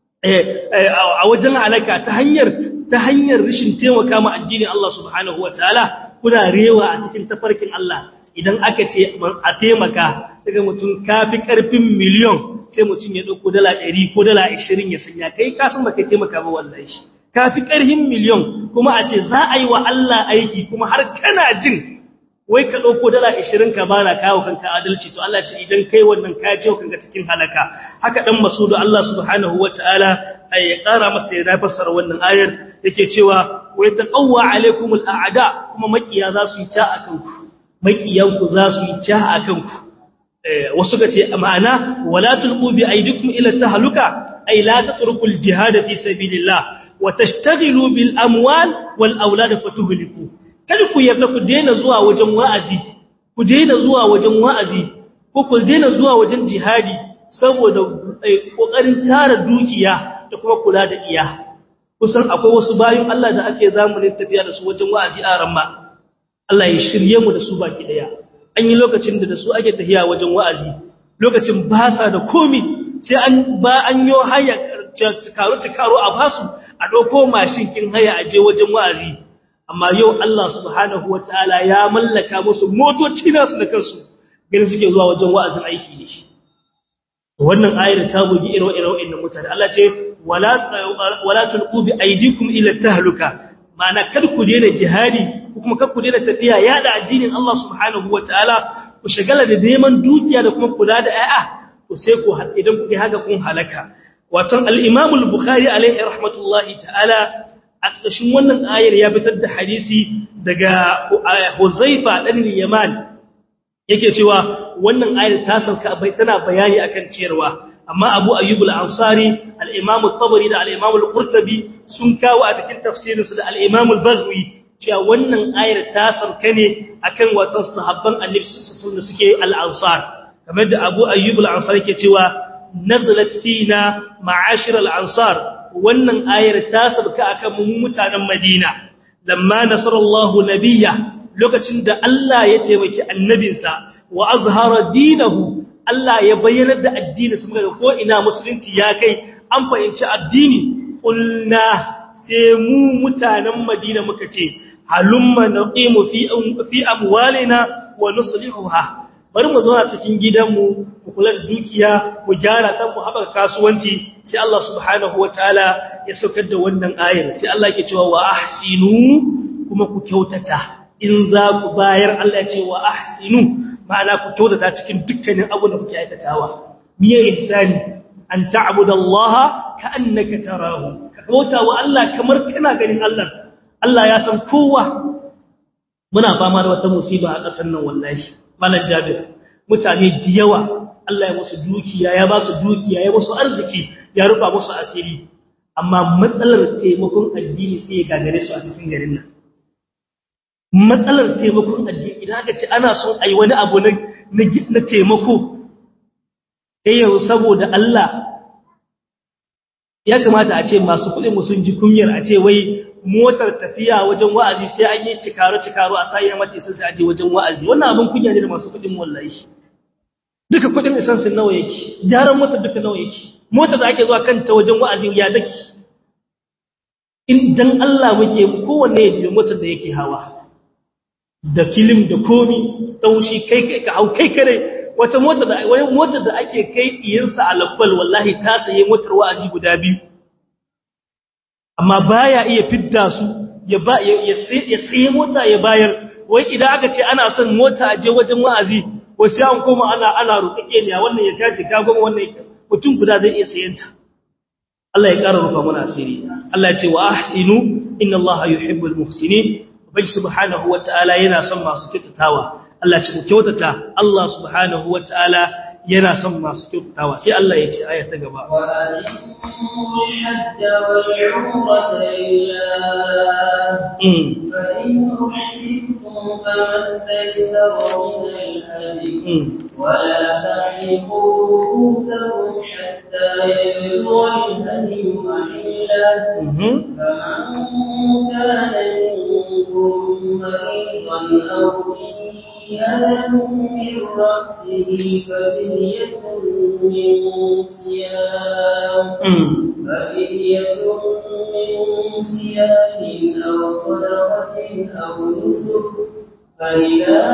a wajen halaka ta hanyar ta hanyar rishin taimaka ma addinin Allah subhanahu wataala kuna rewa a cikin tafarkin Allah idan aka ce a taimaka sai ga mutum kafi karfin miliyon sai mutum ya dauko dala 100 ko dala 20 ya sanya kai ka san baka taimaka ba wallahi kafi karhin miliyon kuma a ce za a yi wa Allah aiki kuma har kana jin wai ka ɗauko dala 20 ka bara kawo kanka adalci to Allah ce idan kai wannan ka je kanka cikin halaka haka dan masudu Allah subhanahu wataala ay ya ƙara masa ya fassara wannan ayar yake cewa wa yataqawwa alaikumul a'da kuma makiya za su yi ta akan ku makiyan ku za su yi ta akan ku wasu ka ce ma'ana wala tulqu bi aydikum ila tahluka ay la tatrukul jihad fi sabilillah وتشتغلوا بالاموال والاولاد فتهلكوا kada ku yarda ku daina zuwa wajen wa'azi ku daina zuwa wajen wa'azi ko ku daina zuwa wajen jihadi saboda kokarin tara dukiya da kuma kula da iya kusan akwai wasu bayin Allah da ake zamanin tafiya da su wajen wa'azi a ramma Allah ya shirye mu da su baki daya an yi lokacin da da su ake tafiya wajen wa'azi lokacin ba sa da komi sai an ba an yo haya cikaru cikaru a basu a ɗauko mashin kin haya a je wajen wa'azi amma yau Allah subhanahu wataala ya mallaka musu motoci nasu da kansu ganin suke zuwa wajen wa'azin aiki ne wannan ayar ta bugi irin irin mutane Allah ce wala wala tulqu bi aydikum ila tahluka ma'ana kar ku daina jihadi kuma kar ku daina tafiya yada addinin Allah subhanahu wataala ku shagala da neman dukiya da kuma kula da ay'a to sai ku idan kuke haka kun halaka wato al-Imam al-Bukhari alaihi rahmatullahi ta'ala a ƙarshen wannan ayar ya fitar da hadisi daga Huzaifa dan Yaman yake cewa wannan ayar ta sauka bai tana bayani akan ciyarwa amma Abu Ayyub al-Ansari al-Imam at-Tabari da al-Imam al-Qurtubi sun kawo a cikin tafsirin su da al-Imam al-Baghwi cewa wannan ayar ta sauka ne akan watan sahabban Annabi sallallahu alaihi suke al-Ansar kamar da Abu Ayyub al-Ansari yake cewa nazalat fina ma'ashir al-Ansar wannan ayar ta sauka akan mu mutanen Madina lamma nasarallahu nabiyya lokacin da Allah ya taimaki annabinsa wa azhara dinahu Allah ya bayyana da addini su muka ko ina musulunci ya kai an fahimci addini kulna sai mu mutanen Madina muka ce halumma naqimu fi fi amwalina wa nuslihuha bari mu zauna cikin gidanmu mu kula da dukiya mu gyara ta mu haɓaka kasuwanci sai Allah subhanahu wataala ya saukar da wannan ayar sai Allah yake cewa wa ahsinu kuma ku kyautata in za ku bayar Allah ya ce wa ahsinu ma'ana ku kyautata cikin dukkanin abin da kuke aikatawa miye ihsani an ta'budallaha ka'annaka tarahu ka bauta wa Allah kamar kana ganin Allah Allah ya san kowa muna fama da wata musiba a ƙasar nan wallahi malam Jabir mutane da yawa Allah ya musu dukiya ya ba su dukiya ya musu arziki ya rufa musu asiri amma matsalar taimakon addini sai ya gagare su a cikin garin nan matsalar taimakon addini idan aka ce ana son a yi wani abu na taimako ɗaya yanzu saboda Allah ya kamata a ce masu kuɗin sun ji kunyar a ce wai motar tafiya wajen wa'azi sai an yi cikaro-cikaro a sayi mata isan sai aje wajen wa'azi wannan abin kunya ne da masu kuɗin wallahi duka kuɗin isan sun nawa yake gyaran motar duka nawa yake motar da ake zuwa kanta wajen wa'azi ya daki in dan Allah muke kowanne ya jiyo motar da yake hawa da kilim da komi taushi kai kai ka hau kai kare wata mota da wani mota da ake kai iyansa a labbal wallahi ta saye motar wa'azi guda biyu amma baya iya fidda su ya ba ya saye mota ya bayar wai idan aka ce ana son mota a je wajen wa'azi wasu an koma ana ana ruƙaƙe ne wannan ya kace ka goma wannan mutum guda zai iya sayanta Allah ya ƙara rufa mana asiri Allah ya ce wa ahsinu inna Allah yuhibbul muhsinin bai subhanahu wata'ala yana son masu kyautatawa Allah ce ku kyautata Allah subhanahu wata'ala yana son masu kyautatawa sai Allah ya ce aya ta gaba wa atimul hajja wal umrata lillah fa in uhsibtum famastaysara min al-hadi wa la tahiqu ru'usakum hatta yablugha al-hadi mahillah faman kana مريضا أو أذى من رأسه ففدية من صيام ففدية من صيام أو صدقة أو نسك فإذا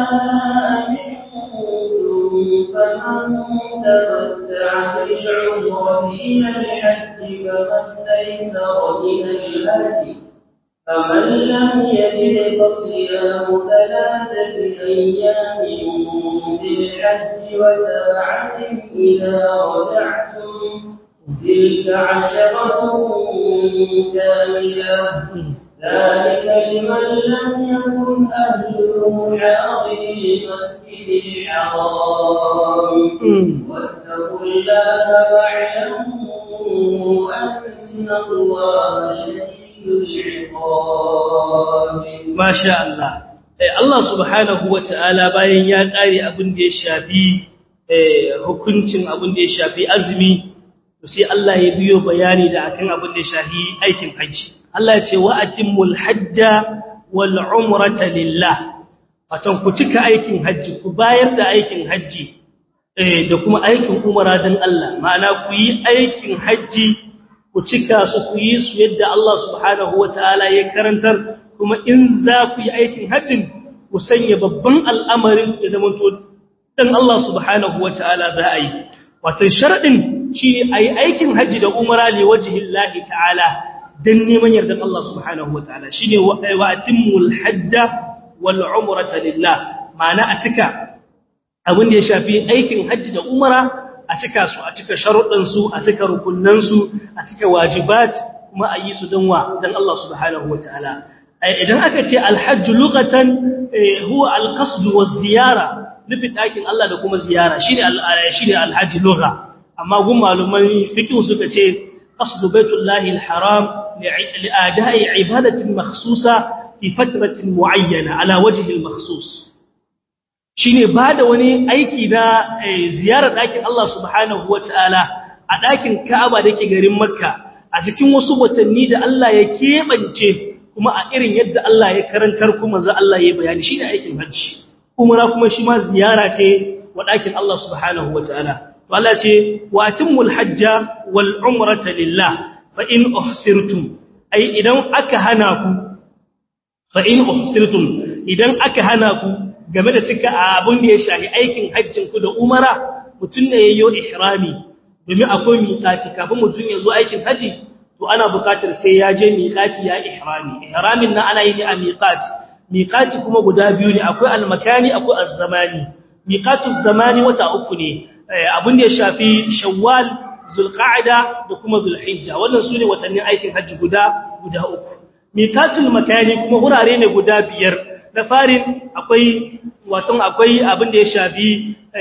أمنتم فمن تمتع بالعمرة إلى الحج فما استيسر من الهدي فمن لم يجد فصيام ثلاثة أيام بالحج وسبعة إذا رجعتم تلك عشرة كاملة ذلك لمن لم يكن أهله حاضر المسجد الحرام واتقوا الله واعلموا أن الله شديد Masha Allah. Allah subhanahu wa ta'ala bayan ya ƙare abin da ya shafi hukuncin abin da ya shafi azumi, sai Allah ya biyo bayani da akan abin da ya shafi aikin hajji. Allah ya ce wa atimmul hajja wal umrata lillah. watan ku cika aikin hajji ku bayar da aikin hajji da kuma aikin umara don Allah ma'ana ku yi aikin hajji ku cika su ku yi su yadda Allah subhanahu wa ta'ala ya karantar kuma in za ku yi aikin hajjin ku sanya babban al'amarin da zamanto dan Allah subhanahu wa ta'ala za a yi watan sharaɗin shi ne a yi aikin hajji da umara ne wajihin lahi ta'ala don neman yardan Allah subhanahu wa ta'ala shi ne wa atimmul hajja wal umrata lillah ma'ana a cika abin da ya shafi aikin hajji da umara a cika su a cika sharuɗansu a cika rukunansu a cika wajibat kuma a yi su don wa don Allah subhanahu wa ta'ala idan aka ce alhajju lughatan huwa alqasd wa ziyara nufin ɗakin Allah da kuma ziyara shine shine alhajji lugha amma gun maluman fiqh suka ce qasdu baitullahi alharam li'ada'i ibadatin makhsusa fi fatratin muayyana ala wajhi almakhsus shine bada wani aiki na ziyarar ɗakin Allah subhanahu wataala a ɗakin Ka'aba dake garin Makka a cikin wasu watanni da Allah ya keɓance kuma a irin yadda Allah ya karantar kuma za Allah ya bayani shine aikin hajji umara kuma shi ma ziyara ce wa ɗakin Allah subhanahu wataala to Allah ce wa atimul hajja wal umrata lillah fa in uhsirtum ai idan aka hana ku fa in uhsirtum idan aka hana ku game da cika abin da ya shahi aikin hajjin ku da umara mutun ne yayyo ihrami domin akwai miqati kafin mutun ya zo aikin haji to ana buƙatar sai ya je miqati ya ihrami ihramin nan ana yi ne a miqati miqati kuma guda biyu ne akwai al-makani akwai az-zamani miqatu zamani wata uku ne abin da ya shafi shawwal zulqa'da da kuma zulhijja wannan sune watannin aikin hajji guda guda uku miqatul makani kuma hurare ne guda biyar na farin akwai watan akwai abin da ya shafi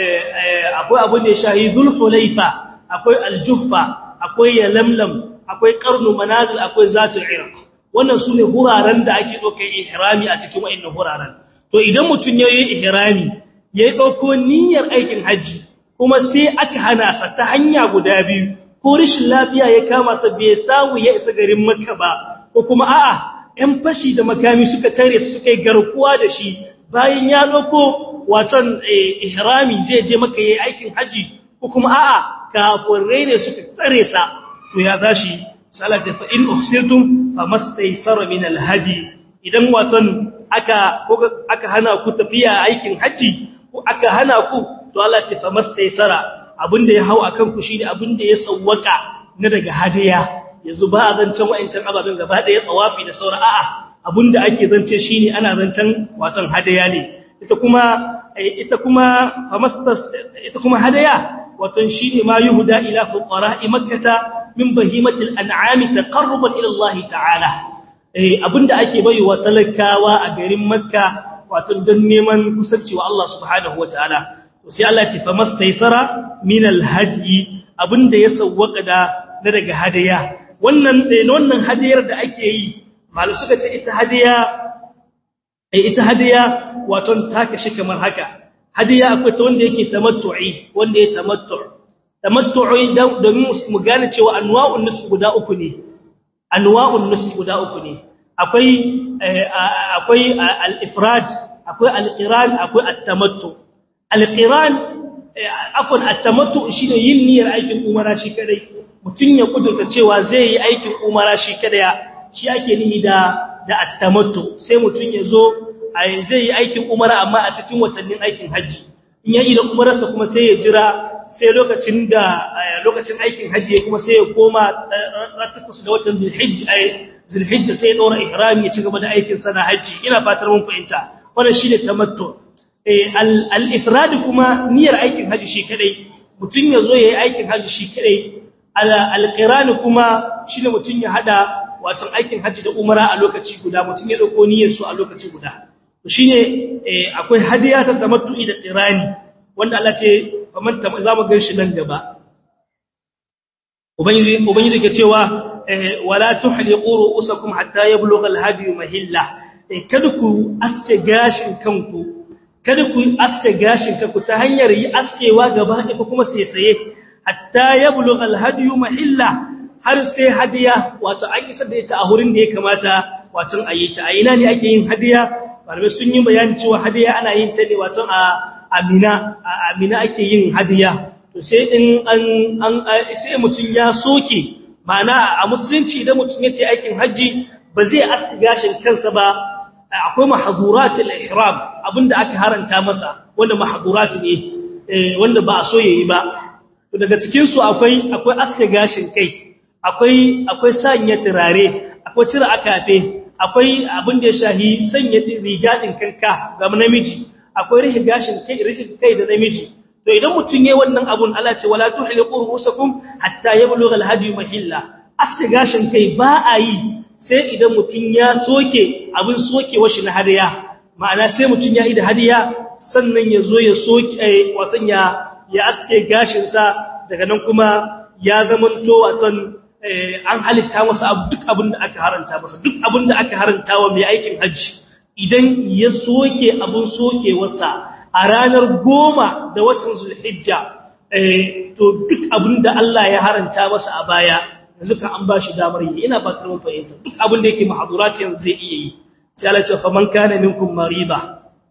akwai abin da ya shafi zulhulaifa akwai aljuhfa akwai yalamlam akwai qarnu manazil akwai zatul irq wannan sune huraren da ake dauke ihrami a cikin wayannan huraren to idan mutun yayi ihrami yayi dauko niyyar aikin haji kuma sai aka hana sa ta hanya guda biyu ko rishin lafiya ya kama sa bai samu ya isa garin Makka ba ko kuma a'a ɗan fashi da makami suka tare su suka yi garkuwa da shi bayan ya dauko waton ihrami zai je Makka yayi aikin haji ko kuma a'a kafirai ne suka tare sa to ya zashi salata fa in uhsirtum famastaysara min alhaji idan waton aka aka hana ku tafiya aikin haji ko aka hana ku to Allah ce fa mastaysara abinda ya hau akan ku shine abinda ya sawwaka na daga hadiya yanzu ba a zancen wayancan ababen gaba daya tsawafi da saura a'a abinda ake zance shine ana zancen watan hadiya ne ita kuma ita kuma fa mastas ita kuma hadiya watan shine ma yuhda ila fuqara'i makkah min bahimatil an'ami taqarruban ila Allah ta'ala eh abinda ake baiwa talakawa a garin makka wato don neman kusanci wa Allah subhanahu wataala sai Allah ce fa mastaysara min alhadi abinda ya sawwaka da daga hadiya wannan wannan hadiyar da ake yi malu suka ce ita hadiya eh ita hadiya wato ta kashi kamar haka hadiya akwai ta wanda yake tamattu'i wanda ya tamattu tamattu'i domin mu gane cewa anwa'un nusuk guda uku ne anwa'un nusuk guda uku ne akwai akwai al-ifrad akwai al-qiran akwai at-tamattu alƙiran afon attamattu shi ne yin niyyar aikin umara shi kadai mutum ya kudurta cewa zai yi aikin umara shi kadai shi ake nihi da da attamattu sai mutum ya zo zai yi aikin umara amma a cikin watannin aikin hajji in ya yi da umararsa kuma sai ya jira sai lokacin da lokacin aikin hajji ya kuma sai ya koma ratakus da watan zulhijja sai ya ɗora ihrami ya ci gaba da aikin sana hajji ina fatar mun fahimta wannan shi ne tamattu al'ifradi kuma niyyar aikin hajji shi kadai mutum ya zo ya yi aikin hajji shi kadai alƙirani kuma shi ne mutum ya hada watan aikin hajji da umara a lokaci guda mutum ya ɗauko niyyar su a lokaci guda shi ne akwai hadiya ta tamattu'i da ƙirani wanda Allah ce kamar za mu gan shi nan gaba ubangiji ke cewa wala tuhliqu ru'usakum hatta yablugha al-hadi mahilla kada ku aske gashin kanku kada ku aske gashin ku ta hanyar yi askewa gaba ɗaya kuma sai saye hatta ya bulugha alhadiyu mahilla har sai hadiya wato an isa da ita a hurin da ya kamata wato a yi ta a ina ne ake yin hadiya malamai sun yi bayani cewa hadiya ana yin ta ne wato a amina a amina ake yin hadiya to sai in an an sai mutun ya soke ma'ana a musulunci idan mutun yace aikin haji ba zai aska gashin kansa ba akwai mahduratul ihram abinda aka haranta masa wanda mahdurat ne wanda ba a so yayi ba to daga cikin su akwai akwai aska gashin kai akwai akwai sanya turare akwai cire akafe akwai abin da ya shahi sanya riga din kanka ga namiji akwai rihi gashin kai rihi kai da namiji to idan mutun yayin wannan abun Allah ce wala tuhliqu rusakum hatta yablugha alhadi mahilla aska gashin kai ba a yi sai idan mutun ya soke abin sokewa shi na hadiya ma'ana sai mutun ya yi da hadiya sannan ya zo ya soke watan ya ya aske gashin sa daga nan kuma ya zamanto watan an halitta masa duk abin da aka haranta masa duk abin da aka haranta wa mai aikin hajji idan ya soke abin soke wasa a ranar goma da watan zulhijja to duk abin da Allah ya haranta masa a baya yanzu ka an ba shi damar yi ina ba karfin fahimta duk abin da yake mahadurat yanzu zai iya yi sai Allah ce fa man kana minkum mariba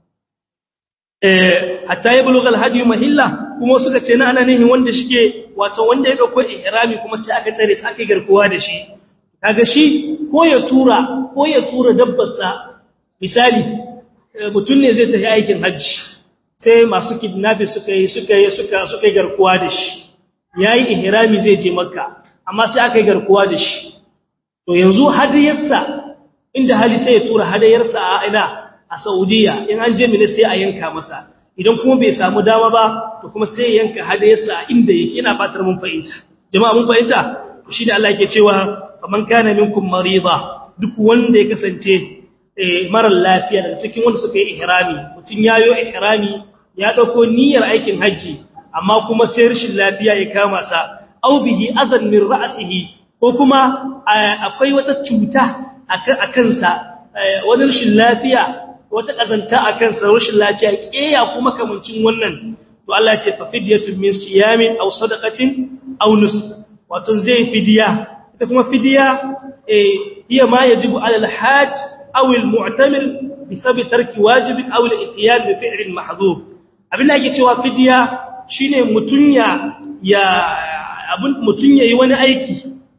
eh hatta yablugha alhadi mahilla kuma suka ce na ana nihin wanda shike wato wanda ya dauko ihrami kuma sai aka tsare sai aka garkuwa da shi kaga shi ko ya tura ko ya tura dabbarsa misali mutun ne zai tafi aikin haji sai masu kidnapping suka yi suka yi suka suka garkuwa da shi yayi ihrami zai je makka amma sai aka garkuwa da shi to yanzu hadiyarsa inda hali sai ya tura hadiyarsa a ina a Saudiya in an je mini sai a yanka masa idan kuma bai samu dama ba to kuma sai yanka hadayarsa inda yake ina fatar mun fahimta jama'a mun fahimta to shine Allah yake cewa faman kana minkum marida duk wanda ya kasance eh mara lafiya daga cikin wanda suka yi ihrami mutun yayo ihrami ya dauko niyyar aikin haji amma kuma sai rashin lafiya ya kama sa aw bihi adan min ra'sihi ko kuma akwai wata cuta a kansa wani rashin lafiya wata kazanta a kansa rashin lafiya keya kuma kamancin wannan to Allah ya ce fa fidyatun min siyamin aw sadaqatin aw nus wato zai fidiya ita kuma fidiya eh hiya ma yajibu ala al-hajj aw al-mu'tamir bisabi tarki wajibin aw al-ityan bi fi'lin mahdhuf abin da yake cewa fidiya shine mutunya ya abin mutun yayi wani aiki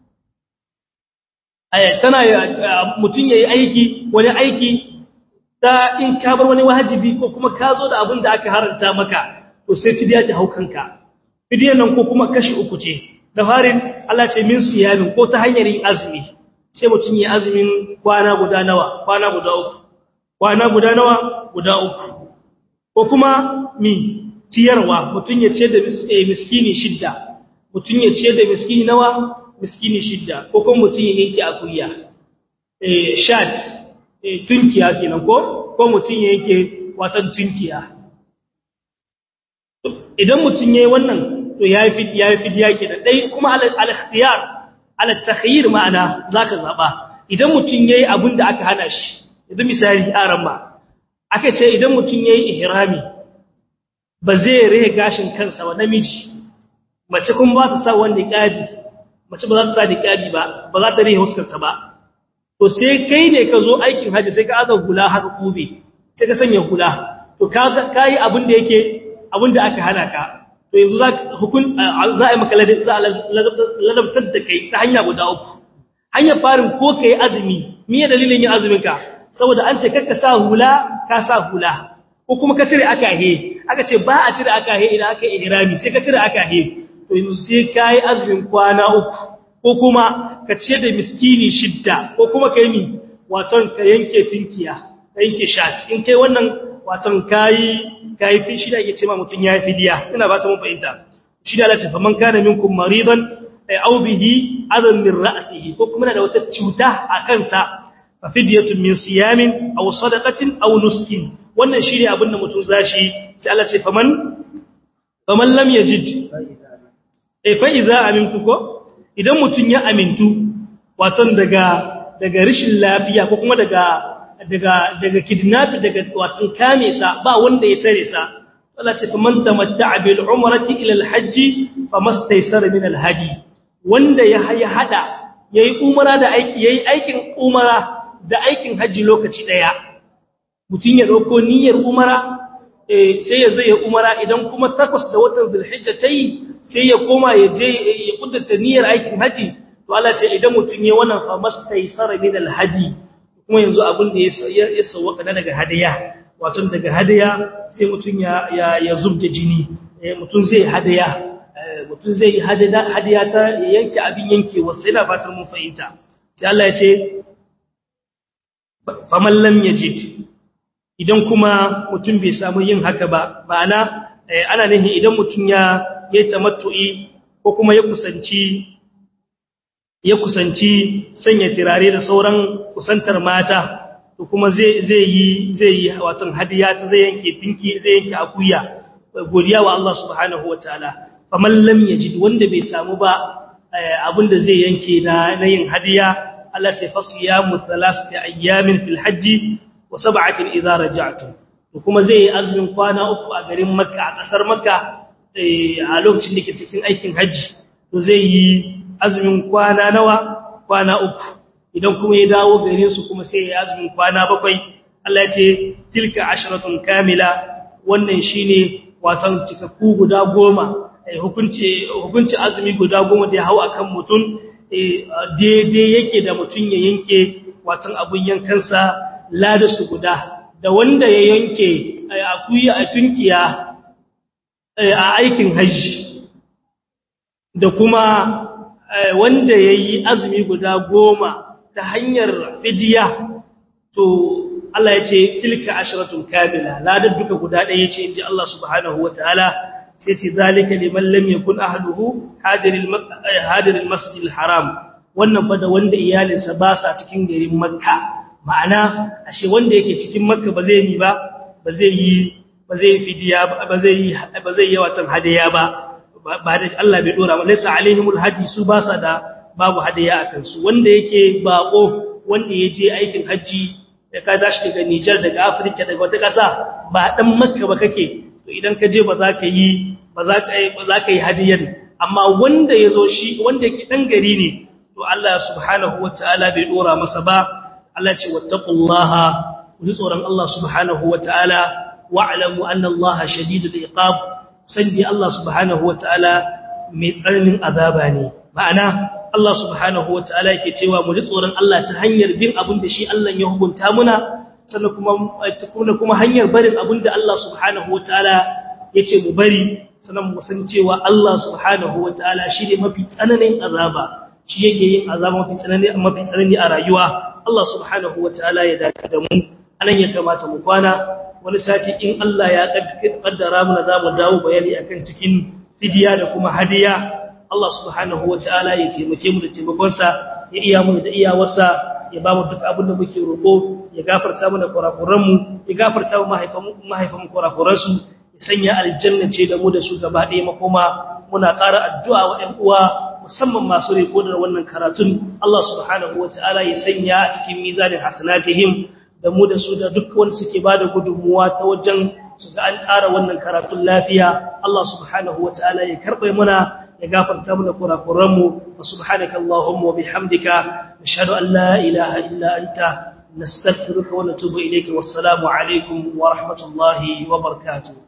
aya tana mutun yayi aiki wani aiki ta in ka bar wani wajibi ko kuma ka zo da abin da aka haranta maka to sai fidiya ta haukanka fidiyan nan ko kuma kashi uku ce da farin Allah ce min siyamin ko ta hanyar yin azumi sai mutum yi azumin kwana guda nawa kwana guda uku kwana guda nawa guda uku ko kuma mi ciyarwa mutum ya ce da miskini shidda mutum ya ce da miskini nawa miskini shidda ko kuma mutum ya yanke akuya eh shat tunkiya kenan ko ko mutun yake watan tunkiya idan mutun yayi wannan to yayi fi yayi fidiya kenan dai kuma al-ikhtiyar al-takhyir ma'ana zaka zaba idan mutun yayi abinda aka hana shi idan misali aran ma aka ce idan mutun yayi ihrami ba zai rage gashin kansa ba namiji mace kun ba ta sa wanda kadi mace ba za ta sa niqabi ba ba za ta rage huskarta ba to sai kai ne ka zo aikin haji sai ka aza hula har kube sai ka sanya hula to ka kai abin da yake abin da aka hana ka to yanzu za hukun za a yi maka ladabtar da kai ta hanya guda uku hanyar farin ko kai azumi miye dalilin yin azumin ka saboda an ce kakka sa hula ka sa hula ko kuma ka cire akahe aka ce ba a cire akahe idan aka yi ihrami sai ka cire akahe to yanzu sai kai azumin kwana uku ko kuma ka ce da miskini shidda ko kuma ka yi mi waton ka yanke tinkiya ka yanke shat in kai wannan waton kayi kayi fi shi da yake ce ma mutun ya fidiya ina ba ta mun fahimta shi da Allah ce faman kana minkum maridan aw bihi adan min ra'sihi ko kuma da wata cuta a kansa fa fidyatun min siyamin aw sadaqatin aw nuskin wannan shi ne abin da mutum zashi sai Allah ce faman faman lam yajid eh fa idza amintu ko idan mutum ya amintu waton daga daga rishin lafiya ko kuma daga daga daga kidnap daga waton kame sa ba wanda ya tare sa Allah ce faman tamatta'a bil umrati ila al hajj famastaysara min al hadi wanda ya ya hada yayi umara da aiki yayi aikin umara da aikin haji lokaci daya mutum ya ɗauko niyyar umara sai ya zai umara idan kuma takwas da watan zulhijja ta yi sai ya koma ya je ya kuddata niyyar aikin haji to Allah ce idan mutum ya wannan fa mastaysara min alhadi kuma yanzu abin da ya sawaka na daga hadaya wato daga hadaya sai mutum ya ya zubda jini mutum zai hadaya mutum zai yi hadaya ta yanke abin yankewa sai na fatar mun fahimta sai Allah ya ce faman lam yajid idan kuma mutum bai samu yin haka ba ma'ana ana nihin idan mutum ya yi tamattu'i ko kuma ya kusanci ya kusanci sanya tirare da sauran kusantar mata to kuma zai zai yi zai yi watan hadiya ta zai yanke tinki zai yanke akuya godiya wa Allah subhanahu wataala faman lam yajid wanda bai samu ba abinda zai yanke na na yin hadiya Allah ce fasiyamu thalathati ayyamin fil hajji wa sab'atin idza raja'tum kuma zai yi azumin kwana uku a garin Makka a kasar Makka a lokacin da ke cikin aikin haji to zai yi azumin kwana nawa kwana uku idan kuma ya dawo garin su kuma sai ya azumin kwana bakwai Allah ya ce tilka asharatun kamila wannan shine watan cikakku guda goma hukunci hukunci azumi guda goma da ya hau akan mutum daidai yake da mutum ya yanke watan abun yankansa ladasu guda da wanda ya yanke akuya a tunkiya a aikin hajji da kuma wanda ya yi azumi guda goma ta hanyar fidiya to Allah ya ce tilka ashiratun kamila ladar duka guda ɗaya ce inji Allah subhanahu wa ta'ala sai ce zalika liman lam yakun ahluhu hadiril hadiril masjidil haram wannan fa da wanda iyalinsa ba sa cikin garin makka ma'ana ashe wanda yake cikin makka ba zai yi ba ba zai yi ba zai fidiya ba zai yi ba zai yi watan hadiya ba ba da Allah bai dora ba laysa alaihimul hadi su ba sa da babu hadiya akan su wanda yake bako wanda yaje aikin haji da ka dashi daga Niger daga Africa daga wata kasa ba dan makka ba kake to idan ka je ba za ka yi ba za ka yi ba za ka yi hadiyan amma wanda yazo shi wanda yake dan gari ne to Allah subhanahu wataala bai dora masa ba Allah ce wattaqullaha ku tsoron Allah subhanahu wataala wa'lamu anna Allah shadidul iqab sandi Allah subhanahu wataala mai tsananin azaba ne ma'ana Allah subhanahu wataala yake cewa mu ji tsoron Allah ta hanyar bin abin da shi Allah ya hukunta muna sannan kuma kuma hanyar barin abin da Allah subhanahu wataala yace mu bari sannan mu san cewa Allah subhanahu wataala shi ne mafi tsananin azaba shi yake yin azaba mafi tsanani mafi tsanani a rayuwa Allah subhanahu wataala ya dace da mu anan ya kamata mu kwana wani sati in Allah ya kaddara mu za mu dawo bayani akan cikin fidiya da kuma hadiya Allah subhanahu wataala ya taimake mu da taimakon sa ya iya mu da iyawarsa ya ba mu duk abin da muke roƙo ya gafarta mana kurakuran mu ya gafarta mu mahaifan mahaifan kurakuran su ya sanya aljanna ce da mu da su gaba ɗaya makoma muna ƙara addu'a wa ƴan uwa musamman masu riko da wannan karatun Allah subhanahu wataala ya sanya a cikin mizanin hasanatihim da mu da su da duk wanda suke bada gudunmuwa ta wajen su ga an tsara wannan karatun lafiya Allah subhanahu wataala ya karbe muna ya gafarta mana kurakuran mu wa subhanaka allahumma wa bihamdika nashhadu an la ilaha illa anta nastaghfiruka wa natubu ilayka wassalamu alaikum wa rahmatullahi wa barakatuh